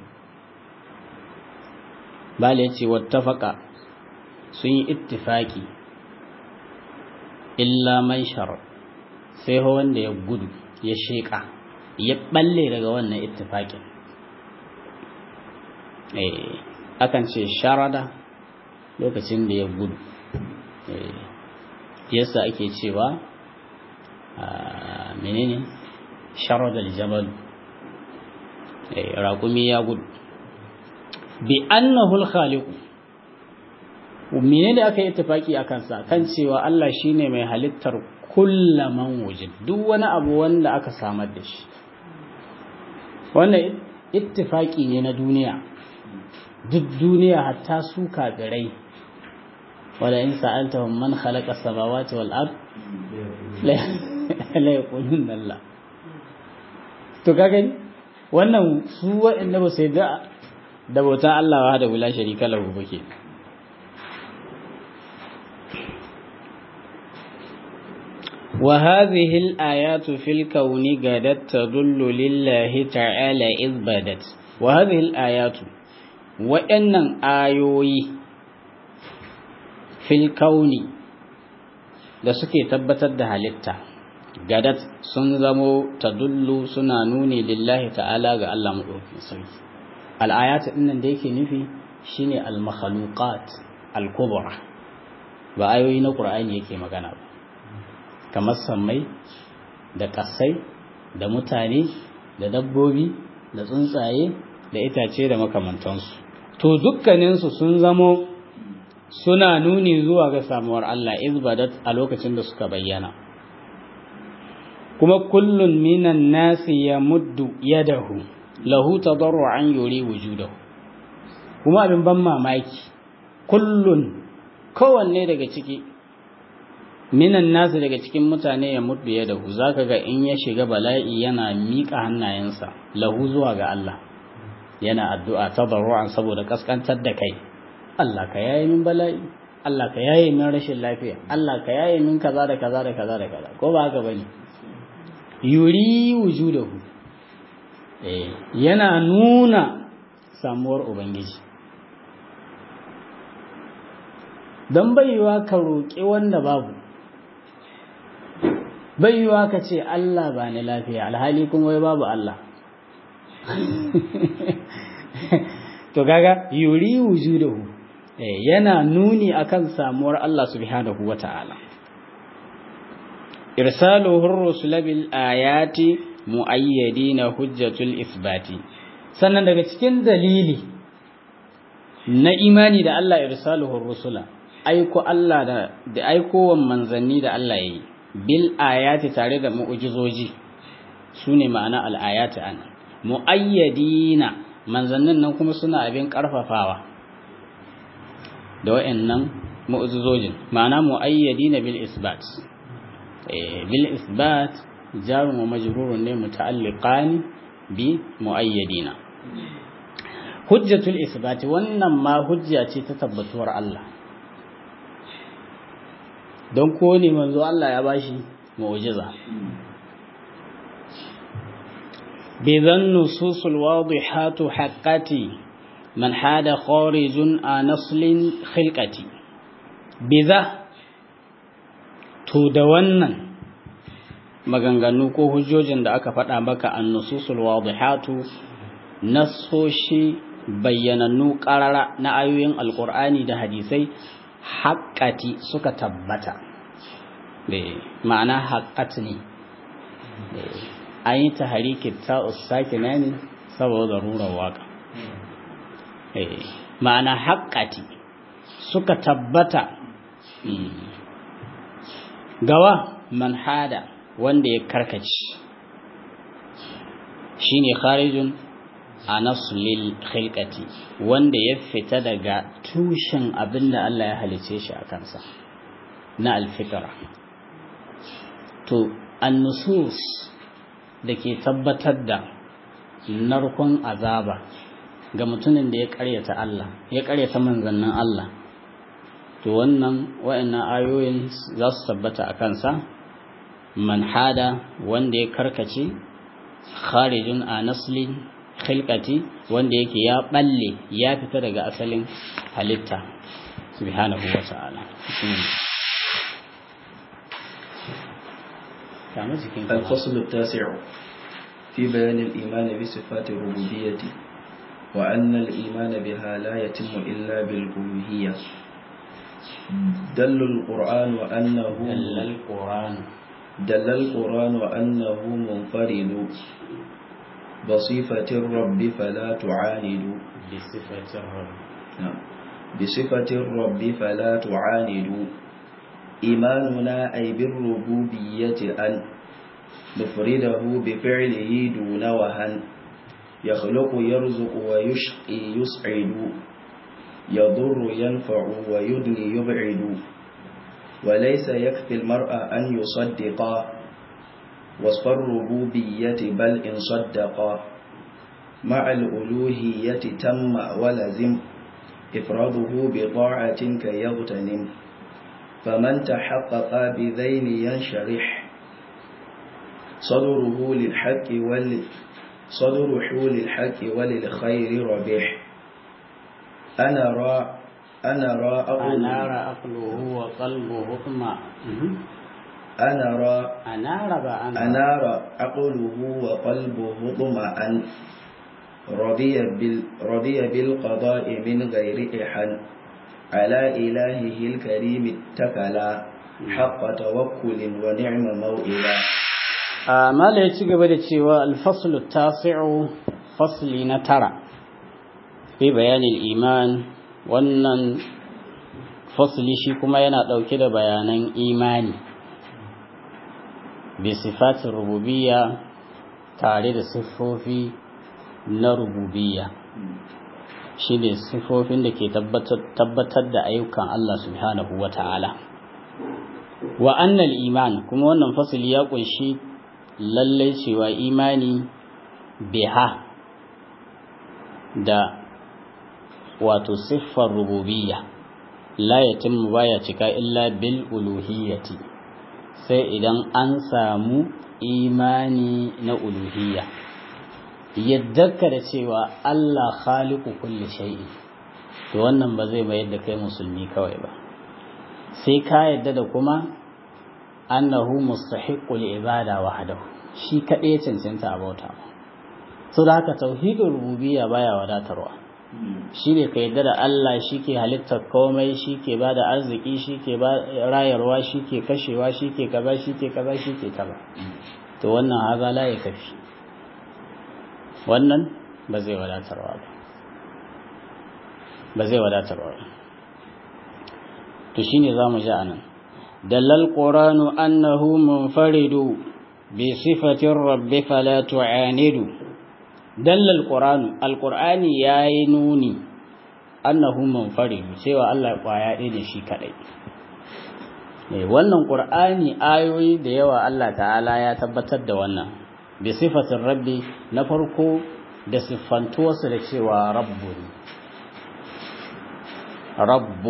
bala yace wattafaqa sun yi ittifaki illa man sharat sai wanda ya gudu ya sheka ya balle daga wannan ittifakin eh akan ce sharada lokacin da ya gudu eh yasa ake cewa menene sharada aljabal eh raqumi ya gudu bi annahu alkhaliq menene aka yi ittifaki akan sa kan cewa Allah shine mai halittar kullaman wujud duk wani abu wanda aka samar da shi wannan ittifaki ne na duniya duk duniya hatta su kafirai wala in sa'altahum man khalaqa samawati wal ard la yaqulun Allah to kaga wannan su wa'anda ba sai da da bautan Allah wa da wula sharika lahu bake وهذه الآيات في الكون قدت تدل لله تعالى إذ بدت وهذه الآيات وإن آيوي في الكون da suke tabbatar da halitta gadat sun zamo tadullu suna nuni lillahi ta'ala ga Allah maɗaukin sarki al'ayatu ɗinnan da yake nufi shine al-makhluqat al-kubra ba ayoyi na Qur'ani yake magana ba kamar sammai da ƙasai da mutane da dabbobi da tsuntsaye da itace da makamantansu to dukkaninsu sun zamo suna nuni zuwa ga samuwar Allah izbadat a lokacin da suka bayyana kuma kullun minan nasi ya muddu yadahu lahu tadarru'an yuri wujudahu kuma abin ban mamaki kullun kowanne daga ciki minan nasu daga cikin mutane ya mutu ya dahu zaka ga in ya shiga bala'i yana miƙa hannayensa lahu zuwa ga Allah yana addu'a tadarru'an saboda kaskantar da kai Allah ka yaye min bala'i Allah ka yaye min rashin lafiya Allah ka yaye min kaza da kaza da kaza da kaza ko ba haka bane yuri wujudahu eh yana nuna samuwar ubangiji dan baiwa ka roƙi wanda babu baiwa ka ce Allah ba ni lafiya alhali kuma wai babu Allah to gaga yuri wujudahu yana nuni akan samuwar Allah subhanahu wata'ala irsaluhu rusul bil ayati muayyadina hujjatul isbati sannan daga cikin dalili na imani da Allah irsaluhu rusula aiko Allah da da aikowan manzanni da Allah yayi bil ayati tare da mu'jizoji sune ma'ana al ayati an muayyadina manzannin nan kuma suna abin karfafawa da wayannan mu'jizojin ma'ana muayyadina bil isbat eh bil isbat jar wa majrurun ne muta'alliqan bi muayyadina hujjatul isbat wannan ma hujja ce ta tabbatuwar Allah don ko ne manzo Allah ya bashi mu'jiza bidan nususul wadihatu haqqati man hada kharijun an naslin khilqati biza to da wannan maganganu ko hujjojin da aka faɗa maka an nususul wadihatu nasoshi bayyanannu ƙarara na ayoyin alƙur'ani da hadisai haƙƙati suka tabbata ma'ana haƙƙat ne an yi ta harikin ta'us sakina ne saboda rurar waƙa ma'ana haƙƙati suka tabbata gawa manhada wanda ya karkaci shine kharijun a nasulil khilqati wanda ya fita daga tushen abinda Allah ya halice shi a kansa na alfitra to annusus da ke tabbatar da narkon azaba ga mutumin da ya karyata Allah ya karyata manzannin Allah to wannan wayannan ayoyin za su tabbata a kansa man hada wanda ya karkace kharijun a nasli khilqati wanda yake ya balle ya fita daga asalin halitta subhanahu wa ta'ala الفصل التاسع في بيان الإيمان بصفات الربوبية وأن الإيمان بها لا يتم إلا بالألوهية دل القرآن أنه دل القرآن دل القرآن أنه منفرد بصفة الرب فلا تعاند بصفة الرب نعم بصفة الرب فلا تعاند إيماننا أي بالربوبية أن نفرده بفعله دون وهن يخلق يرزق ويشقي يسعد يضر ينفع ويدني يبعد وليس يكفي المرء أن يصدق وصف الربوبية بل إن صدق مع الألوهية تم ولزم إفراده بطاعة كيغتنم فمن تحقق بذين ينشرح صدره للحق ول صدره للحق وللخير ربح أنا را أنا را أقول أنار عقله وقلبه اطمع أنا را أنار بأنار أنار عقله وقلبه طمعا رضي بال رضي بالقضاء من غير إحن على إلهه الكريم اتكلا حق توكل ونعم موئلا mala ya ci gaba da cewa alfaslu tasi'u fasli na tara fi bayanin iman wannan fasli shi kuma yana ɗauke da bayanan imani bi sifatin rububiyya tare da siffofi na rububiyya shi ne siffofin da ke tabbatar da ayyukan Allah subhanahu wa ta'ala wa annal iman kuma wannan fasili ya ƙunshi lallai cewa imani biha da wato siffar rububiyya la yatimmu baya cika illa bil uluhiyyati sai idan an samu imani na uluhiyya yaddarka da cewa Allah khaliqu kulli shay'in to wannan ba zai mayar da kai musulmi kawai ba sai ka yadda da kuma annahu mustahiqqul ibada wahdahu shi kadai ya cancanta a bauta so da haka tauhidul rububiyya baya wadatarwa shine ka yadda da Allah shike halittar komai shike bada arziki shike ba rayarwa shike kashewa shike kaza shike kaza shike kaza to wannan haza la ya kafi wannan ba zai wadatarwa ba ba zai wadatarwa ba to shine zamu ji anan dallal qur'anu annahu munfaridu bi sifatir rabbi fala tu'anidu dallal qur'anu alqur'ani yayi nuni annahu munfaridu cewa Allah kwaya ɗaya ne shi kadai eh wannan qur'ani ayoyi da yawa Allah ta'ala ya tabbatar da wannan bi sifatir rabbi na farko da siffantuwarsa da cewa rabbu rabbu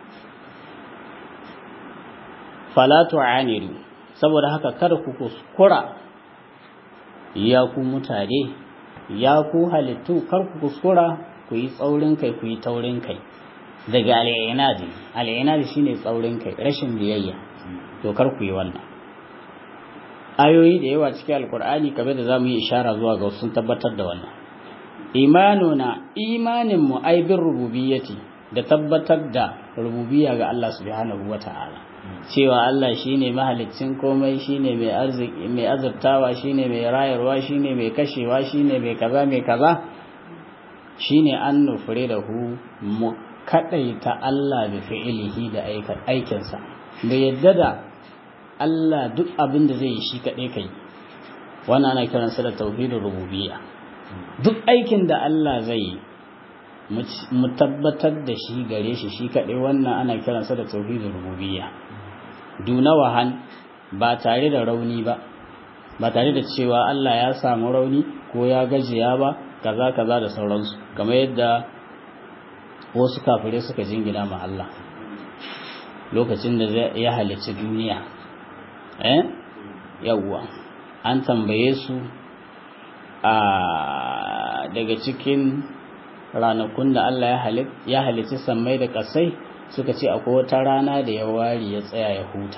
fala tu'anidu saboda haka kada ku kuskura ya ku mutane ya ku halittu kar ku kuskura ku yi tsaurin kai ku yi taurin kai daga al'inadi al'inadi shine tsaurin kai rashin biyayya to kar ku yi wannan ayoyi da yawa cikin alkur'ani kamar da zamu yi ishara zuwa ga sun tabbatar da wannan imanuna imanin mu ai bin rububiyyati da tabbatar da rububiyya ga Allah subhanahu wata'ala cewa Allah shine mahaliccin komai shine mai arziki mai azurtawa shine mai rayarwa shine mai kashewa shine mai kaza mai kaza shine an nufure da hu mu kadaita Allah da fi'ilihi da aikinsa da yadda da Allah duk abin da zai yi shi kadai kai wannan ana kiransa da tauhidin rububiyya duk aikin da Allah zai yi mu tabbatar da shi gare shi shi kadai wannan ana kiransa da tauhidin rububiyya duna wahan ba tare da rauni ba ba tare da cewa Allah ya samu rauni ko ya gajiya ba kaza kaza da sauransu kamar yadda wasu kafirai suka jingina ma Allah lokacin da ya halicci duniya eh yawwa an tambaye su a daga cikin ranakun da Allah ya halicci sammai da kasai suka ce akwai wata rana da ya ware ya tsaya ya huta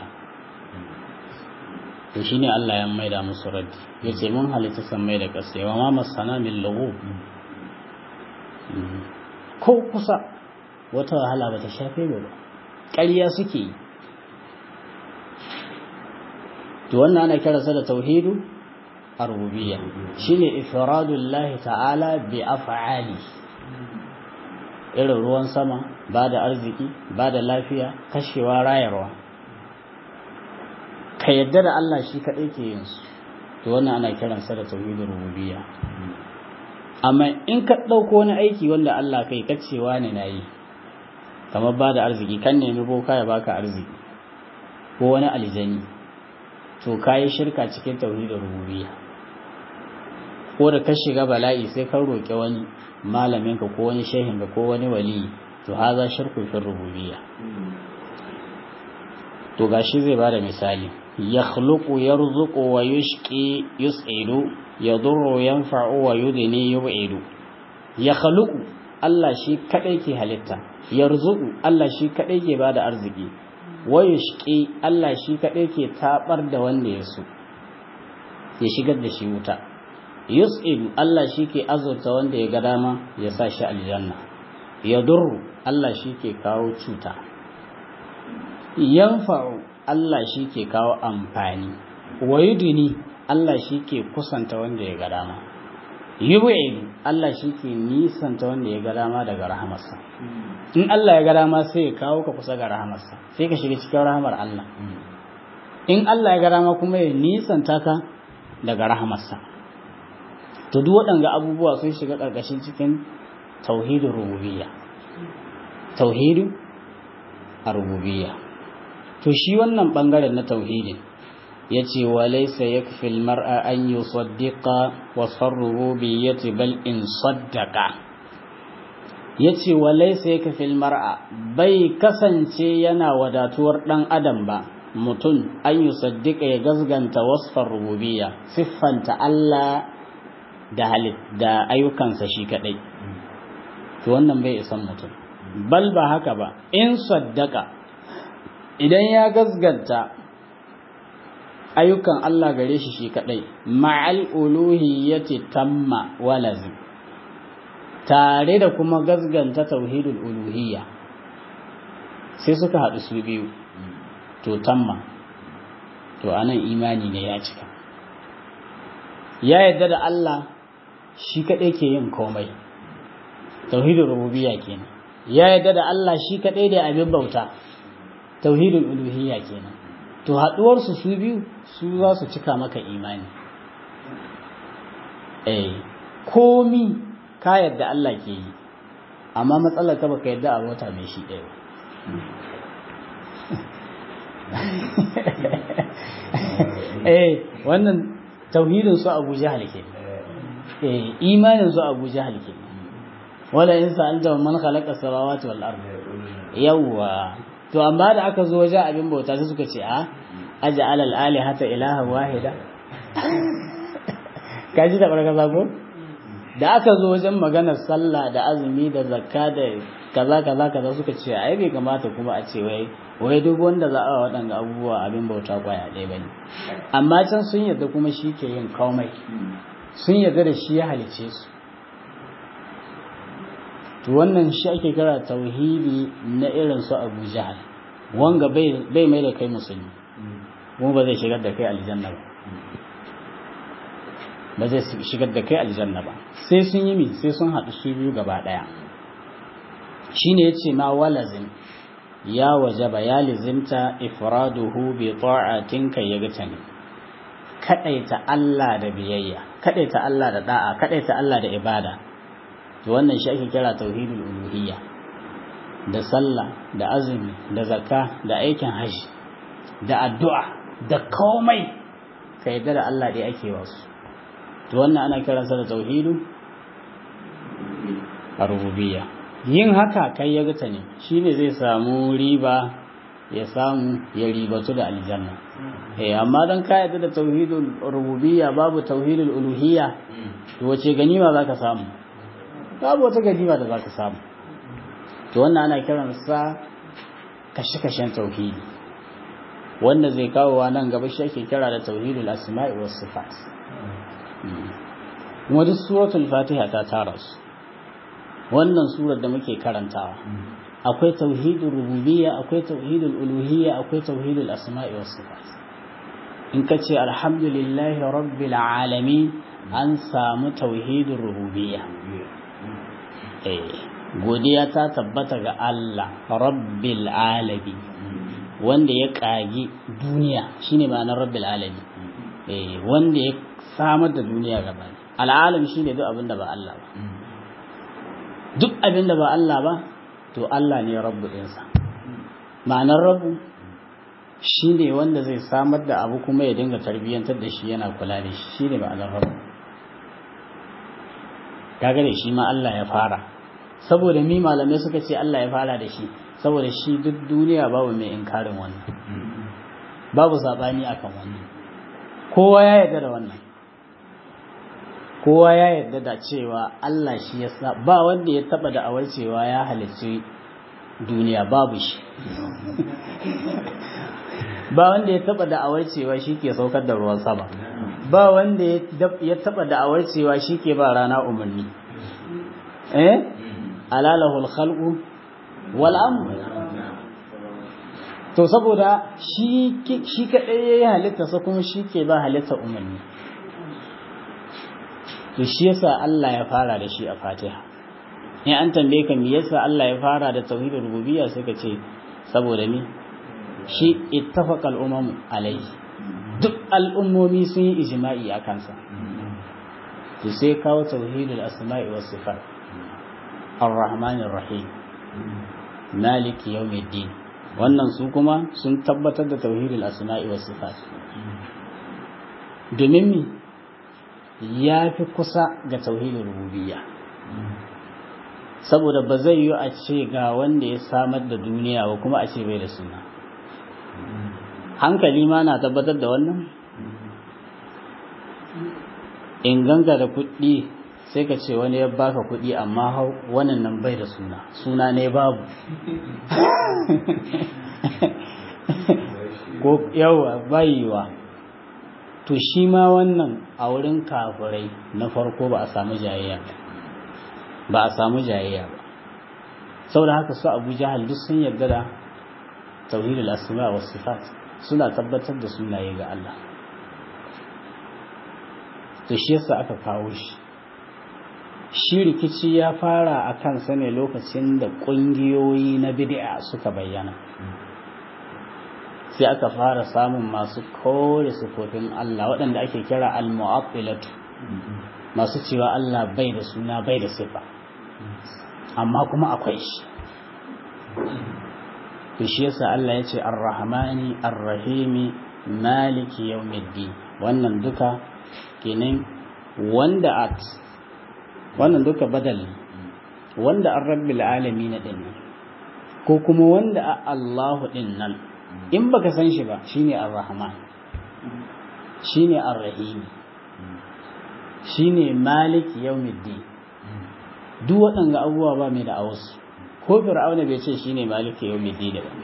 to shine Allah ya maida musu raddi yace mun halitta sammai da kasai wa ma masana min lugu ko kusa wata wahala bata shafe ba ƙarya suke yi to wannan ana kiransa da tauhidu ar-rububiyya shine ifradullahi ta'ala bi af'ali irin ruwan sama ba da arziki ba da lafiya kashewa rayarwa ka yadda da Allah shi kaɗai ke yin su to wannan ana kiransa da tauhidin rububiyya amma in ka ɗauko wani aiki wanda Allah kai kacewa ne na yi kamar ba da arziki kan nemi boka ya baka arziki ko wani aljani to ka yi shirka cikin tauhidin rububiyya ko da ka shiga bala'i sai ka roƙi wani malaminka ko wani shehinka ko wani wali to haza shirku fi rububiyya to gashi zai bada misali yakhluqu yarzuqu wa yushqi yus'idu yadurru yanfa'u wa yudni yub'idu yakhluqu Allah shi kadai ke halitta yarzuqu Allah shi kadai ke bada arziki wa yushqi Allah shi kadai ke tabar da wanda ya so ya shigar da shi wuta yus'idu Allah shi ke azurta wanda ya ga dama ya sa shi aljanna yadurru Allah shi ke kawo cuta yanfa'u Allah shi ke kawo amfani wayuduni Allah shi ke kusanta wanda ya ga dama yub'idu Allah shi ke nisanta wanda ya ga dama daga rahamarsa in Allah ya ga dama sai ya kawo ka kusa ga rahamarsa sai ka shiga cikin rahamar Allah in Allah ya ga dama kuma ya nisanta ka daga rahamarsa to duk waɗanga abubuwa sun shiga ƙarƙashin cikin tauhidin rububiyya tauhidin rububiyya to shi wannan bangaren na tauhidin yace wa laysa yakfi almar'a an yusaddiqa wa rububiyyati bal in saddaqa yace wa laysa yakfi almar'a bai kasance yana wadatuwar dan adam ba mutum an yusaddiqa ya gazganta wasfar rububiyya siffanta Allah da halit da ayyukansa shi kadai to wannan bai isan mutum bal ba haka ba in saddaka idan ya gazganta ayyukan Allah gare shi shi kadai ma'al uluhiyyati tamma walazim tare da kuma gazganta tauhidul uluhiyya sai suka haɗu su biyu to tamma to anan imani ne ya cika ya yadda da Allah shi kadai ke yin komai tauhidul rububiyya kenan ya yadda da Allah shi kadai da abin bauta tauhidul uluhiyya kenan to haduwar su su biyu su za su cika maka imani eh komi ka yadda Allah ke yi amma matsalar ka baka yadda a wata mai shi ɗaya eh wannan tauhidin su Abu Jahal ke eh imanin su Abu Jahal ke wala in sa'alta man khalaqa samawati wal ard yawa to amma da aka zo wajen abin bauta sai suka ce a aj'al al alihata ilaha wahida kaji da barka zako da aka zo wajen maganar sallah da azumi da zakka da kaza kaza kaza suka ce ai bai kamata kuma a ce wai wai duk wanda za a waɗanga abubuwa abin bauta kwaya ɗaya bane amma can sun yarda kuma shi ke yin komai sun yarda da shi ya halice su to wannan shi ake kira tauhidi na irin su Abu Jahal wanga bai bai mai da kai musulmi kuma ba zai shigar da kai aljanna ba ba zai shigar da kai aljanna ba sai sun yi mi sai sun haɗu su biyu gaba ɗaya shine yace ma walazim ya wajaba ya lizimta ifraduhu bi ta'atin kai ya gata ne kadaita Allah da biyayya kadaita Allah da da'a kadaita Allah da ibada to wannan shi ake kira tauhidul uluhiyya da sallah da azumi da zakka da aikin haji da addu'a da komai ka yadda da Allah dai ake wasu to wannan ana kiransa da tauhidu a rububiyya yin haka kai ya gata ne shine zai samu riba ya samu ya ribatu da aljanna eh amma dan ka yadda da tauhidul rububiyya babu tauhidul uluhiyya to wace ganima zaka samu babu wata ganima da zaka samu to wannan ana kiran sa kashe-kashen tauhidi wanda zai kawo wa nan gaba shi ake kira da tauhidul asma'i was sifat kuma duk suratul fatiha ta tara su wannan surar da muke karantawa akwai tauhidul rububiyya akwai tauhidul uluhiyya akwai tauhidul asma'i was sifat in ka ce alhamdulillahi rabbil alamin an samu tauhidul rububiyya eh godiya ta tabbata ga Allah rabbil alamin wanda ya kagi duniya shine ma'anar rabbil alamin eh wanda ya samar da duniya gaba al'alam shine duk abin da ba Allah ba duk abin da ba Allah ba to Allah ne rabbu ɗinsa ma'anar rabbu shi ne wanda zai samar da abu kuma ya dinga tarbiyyantar da shi yana kula da shi shi ne ma'anar rabbu kaga da shi ma Allah ya fara saboda mi malamai suka ce Allah ya fara da shi saboda shi duk duniya babu mai inkarin wannan babu saɓani akan wannan kowa ya yarda da wannan kowa ya yarda da cewa Allah shi ya sa ba wanda ya taba da awar cewa ya halicci duniya babu shi ba wanda ya taba da awar cewa shi ke saukar da ruwan sama ba wanda ya taba da awar cewa shi ke ba rana umarni eh alalahul khalqu wal amr to saboda shi shi kadai yayi halitta sa kuma shi ke ba halitta umarni to shi yasa Allah ya fara da shi a Fatiha in an tambaye ka me yasa Allah ya fara da tauhidul rububiyya sai ka ce saboda ni shi ittafaqa al-umam alayhi duk al'ummomi sun yi ijma'i a kansa to sai kawo tauhidul asma'i was sifat ar-rahman ar-rahim maliki yawmiddin wannan su kuma sun tabbatar da tauhidul asma'i was sifat domin mi ya fi kusa ga tauhidin rububiyya saboda ba zai yi a ce ga wanda ya samar da duniya ba kuma a ce bai da suna hankali ma na tabbatar da wannan in ganga da kuɗi sai ka ce wani ya baka kuɗi amma wannan nan bai da suna suna ne babu ko yawa bayiwa to shi ma wannan a wurin kafirai na farko ba a samu jayayya ba a samu jayayya ba saboda haka su abu jahal duk sun yarda da tauhidul asma wa sifat suna tabbatar da sunaye ga Allah to shi yasa aka kawo shi shi rikici ya fara a kansa ne lokacin da ƙungiyoyi na bid'a suka bayyana sai aka fara samun masu kore sifofin Allah waɗanda ake kira al-mu'attilatu masu cewa Allah bai da suna bai da sifa amma kuma akwai shi to shi yasa Allah ya ce ar-rahmani ar-rahimi maliki yawmiddin wannan duka kenan wanda at wannan duka badal wanda ar-rabbil alamin din ko kuma wanda Allahu din nan in baka san shi ba shine ar-rahman shine ar-rahim shine malik yawmiddin duk waɗanga abubuwa ba mai da awasu ko fir'auna bai ce shine malik yawmiddin ba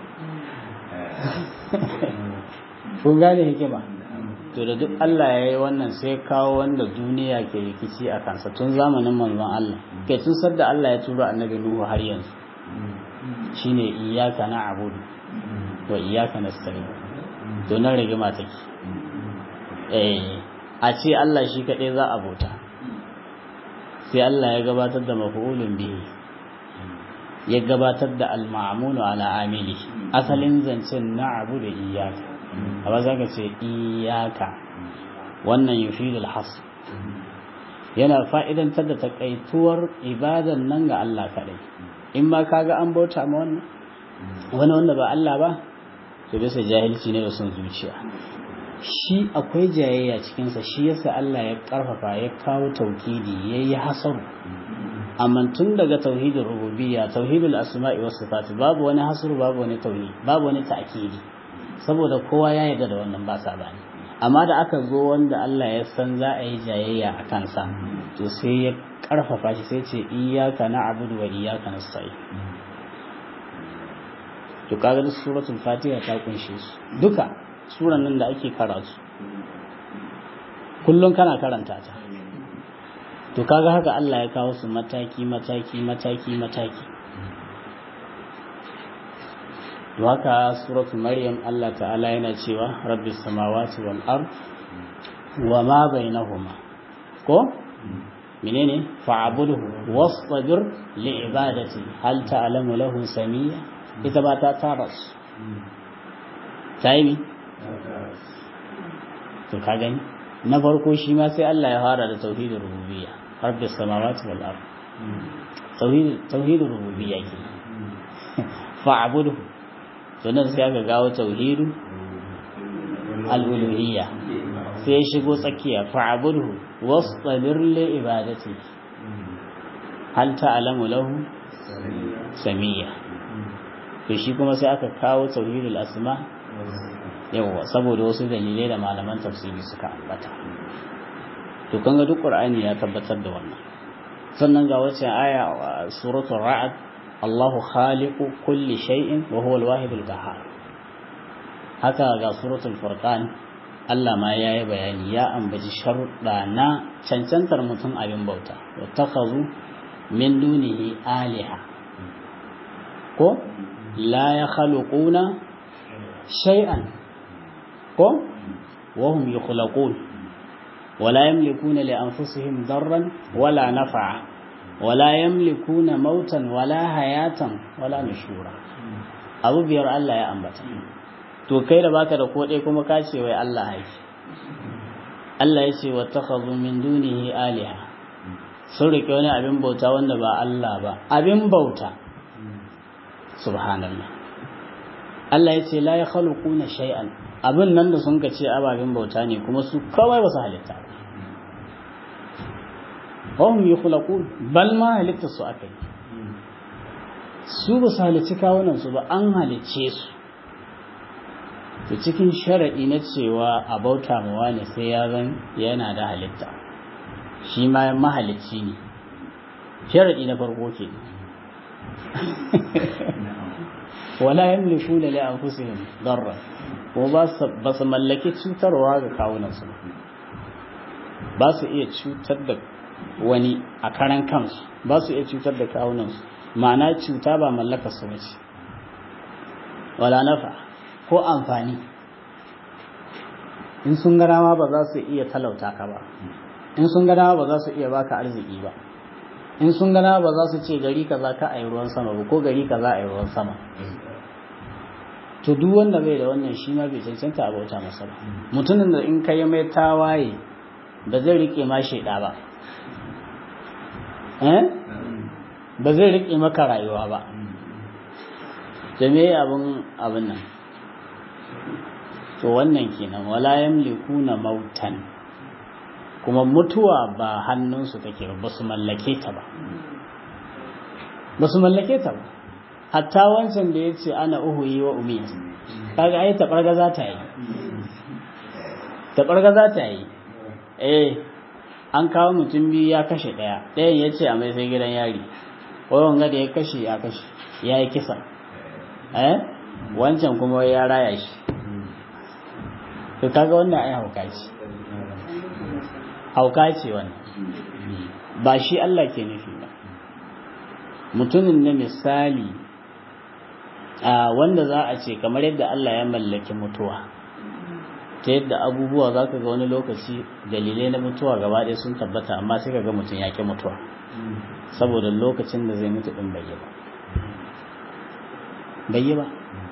kun gane hikima to da duk Allah ya yi wannan sai kawo wanda duniya ke rikici a kansa tun zamanin manzon Allah kai tun sadda Allah ya tura annabi Nuhu har yanzu shine iyyaka na'budu wa iyyaka nasta'in to nan rigima take eh a ce Allah shi kadai za a bauta sai Allah ya gabatar da maf'ulun bihi ya gabatar da al-ma'mulu ala amili asalin zancen na'budu iyyaka amma zaka ce iyyaka wannan yufidul hasr yana fa'idantar da takaituwar ibadan nan ga Allah kadai in ma kaga an bauta ma wannan wani wanda ba Allah ba to bisa jahilci ne da son zuciya shi akwai jayayya cikinsa shi yasa Allah ya karfafa ya kawo taukidi ya yi hasaru amma tun daga tauhidul rububiyya tauhidul asma'i was sifat babu wani hasru babu wani tauhid babu wani ta'kidi saboda kowa ya yarda da wannan ba sabani amma da aka zo wanda Allah ya san za a yi jayayya a kansa to sai ya karfafa shi sai ce iyyaka na'budu wa iyyaka nasta'in to kaga duk suratul fatiha ta kunshe su duka suran nan da ake karatu kullum kana karanta ta to kaga haka Allah ya kawo su mataki mataki mataki mataki to haka suratul maryam Allah ta'ala yana cewa rabbis samawati wal ard wa ma bainahuma ko menene fa'budhu wastabir li ibadati hal ta'lamu lahu samiyya ita ba ta taras tayi to ka gani na farko shi ma sai Allah ya fara da tauhidin rububiyya rabbis samawati wal ard tauhid tauhidin rububiyya ke fa'budhu sannan sai aka gawo tauhidu al-uluhiyya sai ya shigo tsakiya fa'budhu wastabir li ibadati hal ta'lamu lahu samiyya to shi kuma sai aka kawo tauhidul asma yawa saboda wasu dalilai da malaman tafsiri suka ambata to kan ga duk qur'ani ya tabbatar da wannan sannan ga wacce aya suratul ra'd Allahu khaliqu kulli shay'in wa huwa al-wahid al-qahhar haka ga suratul furqan Allah ma yayi bayani ya ambaci sharuɗa na cancantar mutum abin bauta wattakhazu min dunihi aliha ko la yakhluquna shay'an ko wa hum yukhlaqun ولا يملكون لأنفسهم ضرا ولا نفعا ولا يملكون موتا ولا حياة ولا نشورا abu biyar Allah ya ambata to kai da baka da kodai kuma ka ce wai Allah haifi Allah ya ce wattakhadhu min dunihi aliha sun rike wani abin bauta wanda ba Allah ba abin bauta subhanallah Allah ya ce la yakhluquna shay'an abin nan da sun ka ce ababen bauta ne kuma su kawai ba su halitta ba wahum yukhlaqun bal ma halitta su akai su ba su halicci kawunan su ba an halicce su to cikin sharadi na cewa a bauta ma wani sai ya zan yana da halitta shi ma mahalicci ne sharadi na farko ke wala yamlikuna li anfusihim darra ko ba su mallaki cutarwa ga kawunan su ba su iya cutar da wani a karan kansu ba su iya cutar da kawunansu ma'ana cuta ba mallakar su bace wala nafa ko amfani in sun gana ma ba za su iya talauta ka ba in sun gana ba za su iya baka arziki ba in sun gana ba za su ce gari kaza ka a yi ruwan sama ba ko gari kaza a yi ruwan sama to duk wanda bai da wannan shi ma bai cancanta a bauta masa ba mutumin da in ka yi mai tawaye ba zai rike ma shaida ba ba zai riƙe maka rayuwa ba jami'ai abin abin nan to wannan kenan wala yamlikuna mautan kuma mutuwa ba hannunsu take ba su mallake ta ba ba su mallake ta ba hatta wancan da ya ce ana uhuyi wa umiyya kaga ai taɓarga za ta yi taɓarga za ta yi eh an kawo mutum biyu ya kashe ɗaya ɗayan ya ce a mai sai gidan yari wawan da ya kashe ya kashe ya yi kisa eh wancan kuma ya raya shi to kaga wannan ai hauka ce hauka ce wannan ba shi Allah ke nufi ba mutumin na misali a wanda za a ce kamar yadda Allah ya mallaki mutuwa ta yadda abubuwa za ka ga wani lokaci dalilai na mutuwa gaba ɗaya sun tabbata amma sai ka ga mutum ya ƙi mutuwa saboda lokacin da zai mutu ɗin bai yi ba bai yi ba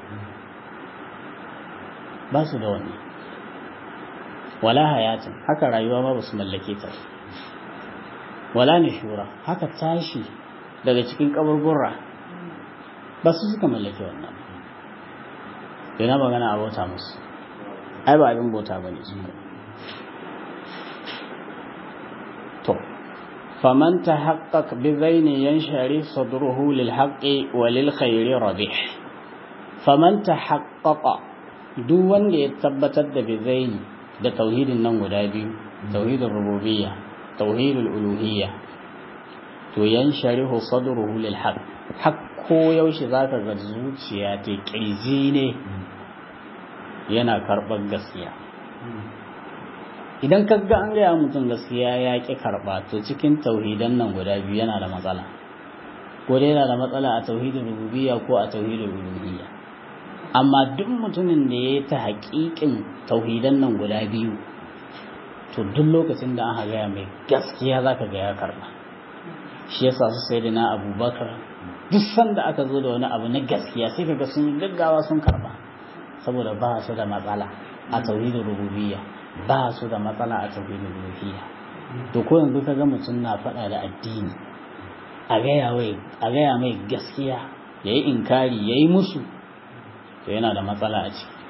ba su da wani wala hayatin haka rayuwa ma ba su mallake ta wala nishura haka tashi daga cikin kaburbura ba su suka mallake wannan yana magana a bauta musu ai ba abin bauta ba ne su to faman tahaqqaq bi zaini yanshari sadruhu lil haqqi wa lil khairi rabih faman tahaqqaqa duk wanda ya tabbatar da bi zaini da tauhidin nan guda biyu tauhidul rububiyya tauhidul uluhiyya to yansharihu sadruhu lil haqq hak ko yaushe zaka ga zuciya ta kirji ne yana karɓar gaskiya idan ka ga an gaya mutum gaskiya ya ƙi karɓa to cikin tauhidan nan guda biyu yana da matsala ko dai yana da matsala a tauhidin rububiyya ko a tauhidin uluhiyya amma duk mutumin da ya yi ta haƙiƙin tauhidan nan guda biyu to duk lokacin da aka gaya mai gaskiya za ka ga ya karɓa shi yasa su sai da na abubakar duk sanda aka zo da wani abu na gaskiya sai ka ga sun gaggawa sun karɓa saboda ba su da matsala a tauhidin rububiyya ba su da matsala a tauhidin uluhiyya to ko yanzu ka ga mutum na faɗa da addini a gaya mai gaskiya ya yi inkari ya yi musu to yana da matsala a ciki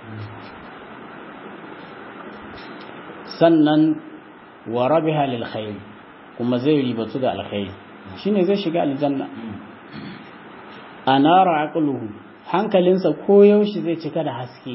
sannan wa rabiha lil khair kuma zai ribatu da alkhairi shine zai shiga aljanna anara aqluhu hankalinsa koyaushe zai cika da haske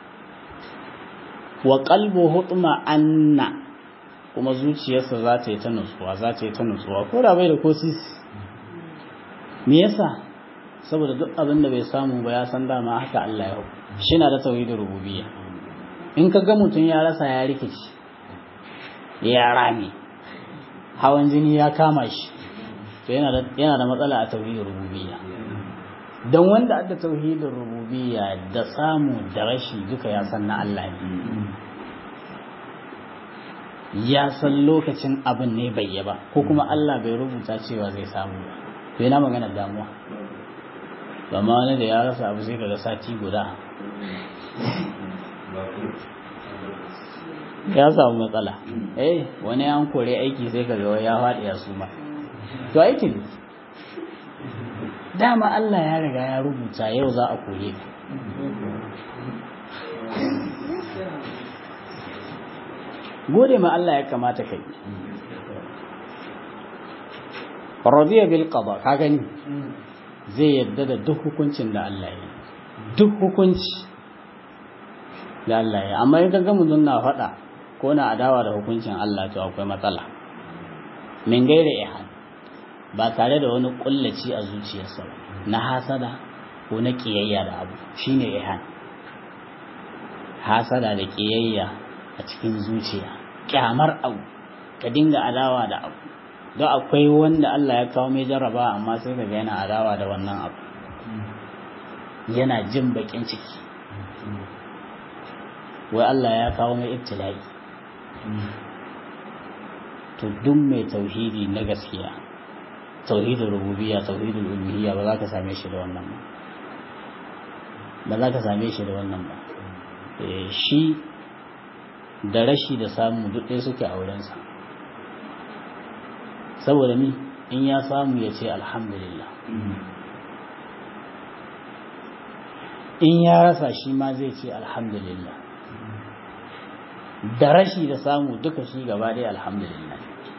wa qalbu hutma anna kuma zuciyarsa za ta yi ta nutsuwa za ta yi ta nutsuwa ko da bai da ko sisi me yasa saboda duk abin da bai samu ba ya san dama haka Allah ya shi na da tauhidin rububiyya in ka ga mutum ya rasa ya rikici ya rame hawan jini ya kama shi to yana da yana da matsala a tauhidin rububiyya don wanda adda tauhidin rububiyya da samu da rashi duka ya san na Allah ne ya san lokacin abin ne bai yi ba ko kuma Allah bai rubuta cewa zai samu ba to yana magana damuwa amma wani da ya rasa abu sai kaga sati guda ya samu matsala eh wani an kore aiki sai kaga ya faɗi ya suma to aikin dama Allah ya riga ya rubuta yau za a kore ka gode ma Allah ya kamata kai radiya bil qada ka gani zai yadda da duk hukuncin da Allah ya duk hukunci da Allah ya amma in kaga mutum na faɗa ko na adawa da hukuncin Allah to akwai matsala min gaire ihan ba tare da wani kullaci a zuciyarsa na hasada ko na kiyayya da abu shine ihan hasada da kiyayya a cikin zuciya kyamar abu ka dinga adawa da abu don akwai wanda Allah ya kawo mai jarraba amma sai ka yana adawa da wannan abu yana jin bakin ciki wai Allah ya kawo mai ibtila'i to duk mai tauhidi na gaskiya tauhidul rububiyya tauhidul uluhiyya ba za ka same shi da wannan ba ba za ka same shi da wannan ba shi da rashi da samu duk ɗaya suke a wurinsa saboda ni in ya samu ya ce alhamdulillah in ya rasa shi ma zai ce alhamdulillah da rashi da samu duka shi gaba ɗaya alhamdulillah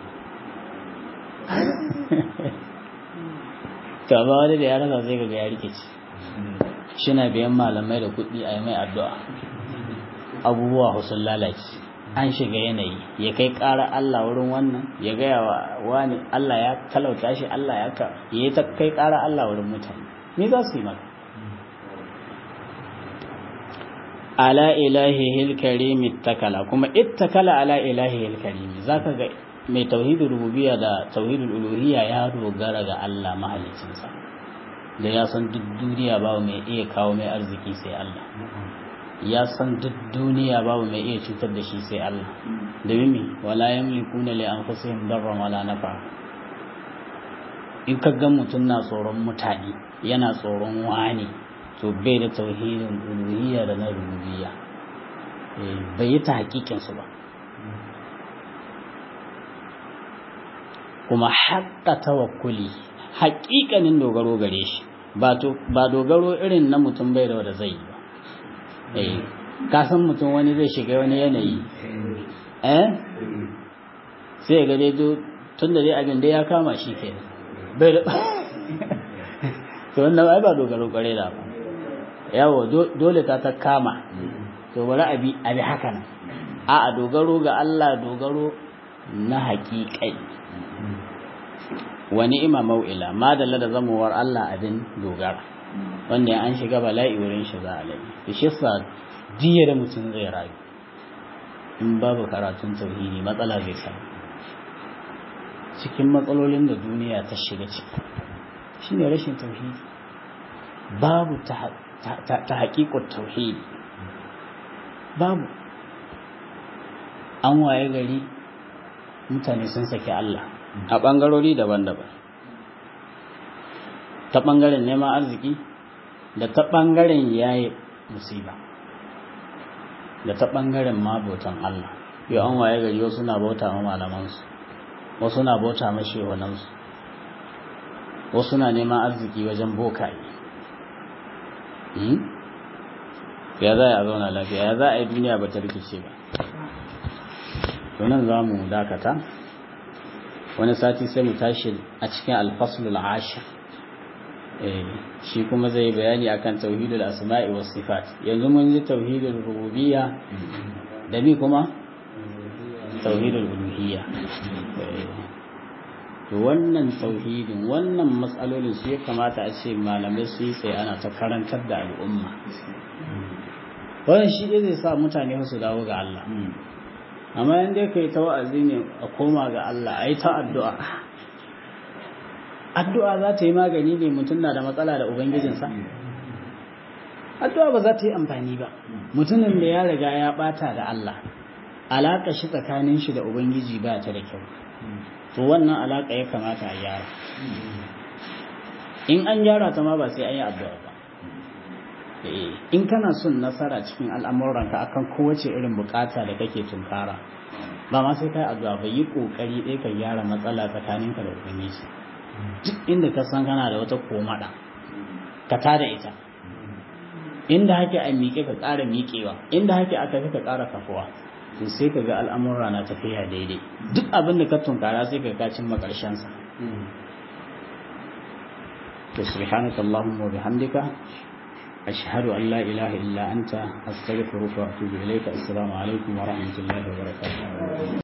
gaba wani da ya rasa zai ga ya rikici shi na biyan malamai da kuɗi a yi mai addu'a abubuwa sun lalace an shiga yanayi ya kai ƙara Allah wurin wannan ya gaya wa wani Allah ya talauta shi Allah ya ka ya yi ta kai ƙara Allah wurin mutane me za su yi maka ala ilahi karimi takala kuma ittakala ala ilahi karimi zaka ga mai tauhidul rububiyya da tauhidul uluhiyya ya dogara ga Allah mahaliccinsa da ya san duk duniya babu mai iya kawo mai arziki sai Allah ya san duk duniya babu mai iya cutar da shi sai Allah da mimi wala yamlikuna li anfusihim darran wala nafa in ka ga mutum na tsoron mutane yana tsoron wani to bai da tauhidin uluhiyya da na rububiyya bai yi ta hakikin su ba kuma haƙƙa tawakkuli haƙiƙanin dogaro gare shi ba dogaro irin na mutum bai da wanda zai yi ba eh ka san mutum wani zai shiga wani yanayi eh sai ga dai tun da dai abin da ya kama shi ke bai da to wannan ai ba dogaro kware da ba yawo dole ta ta kama to bari abi abi haka nan a a dogaro ga Allah dogaro na haƙiƙai wa ni'ima mau'ila ma da da zamuwar Allah abin dogara wanda an shiga bala'i wurin shi za a lai da shi sa jiya da mutum zai rayu in babu karatun tauhidi matsala zai samu cikin matsalolin da duniya ta shiga ciki shine rashin tauhidi babu ta haƙiƙar tauhidi babu an waye gari mutane sun saki Allah a ɓangarori daban-daban ta ɓangaren neman arziki da ta ɓangaren yaye musiba da ta ɓangaren mabotan Allah yau an waye gari wasu na bauta ma malamansu wasu na bauta ma shehunansu wasu na neman arziki wajen bokaye ya za a zauna lafiya ya za a yi duniya ba ta rikice ba tunan za mu dakata wani sati sai mu tashi a cikin alfasulul ashir shi kuma zai yi bayani akan tauhidul asma'i was sifat yanzu mun ji tauhidul rububiyya da bi kuma tauhidul uluhiyya to wannan tauhidin wannan matsalolin su ya kamata a ce malamai su yi tsaye ana ta karantar da al'umma wannan shi zai sa mutane su dawo ga Allah amma in dai kai ta wa'azi ne a koma ga Allah a yi ta addu'a addu'a za ta yi magani ne mutum na da matsala da ubangijinsa addu'a ba za ta yi amfani ba mutumin da ya riga ya bata da Allah alaƙa shi tsakanin shi da ubangiji ba ta da kyau to wannan alaƙa ya kamata a gyara in an gyara ta ma ba sai an yi addu'a ba in kana son nasara cikin al'amuranka akan kowace irin bukata da kake tunkara ba ma sai kai addu'a ba yi kokari ɗaya ka gyara matsala tsakaninka da ubangiji duk inda ka san kana da wata komada ka tada ita inda hake a miƙe ka ƙara miƙewa inda hake a tafi ka ƙara kafuwa to sai ka ga al'amura na tafiya daidai duk abin da ka tunkara sai ka kacin makarshensa to subhanaka allahumma wa bihamdika ashhadu an la ilaha illa anta astaghfiruka wa atubu ilayka assalamu alaikum wa rahmatullahi wa barakatuh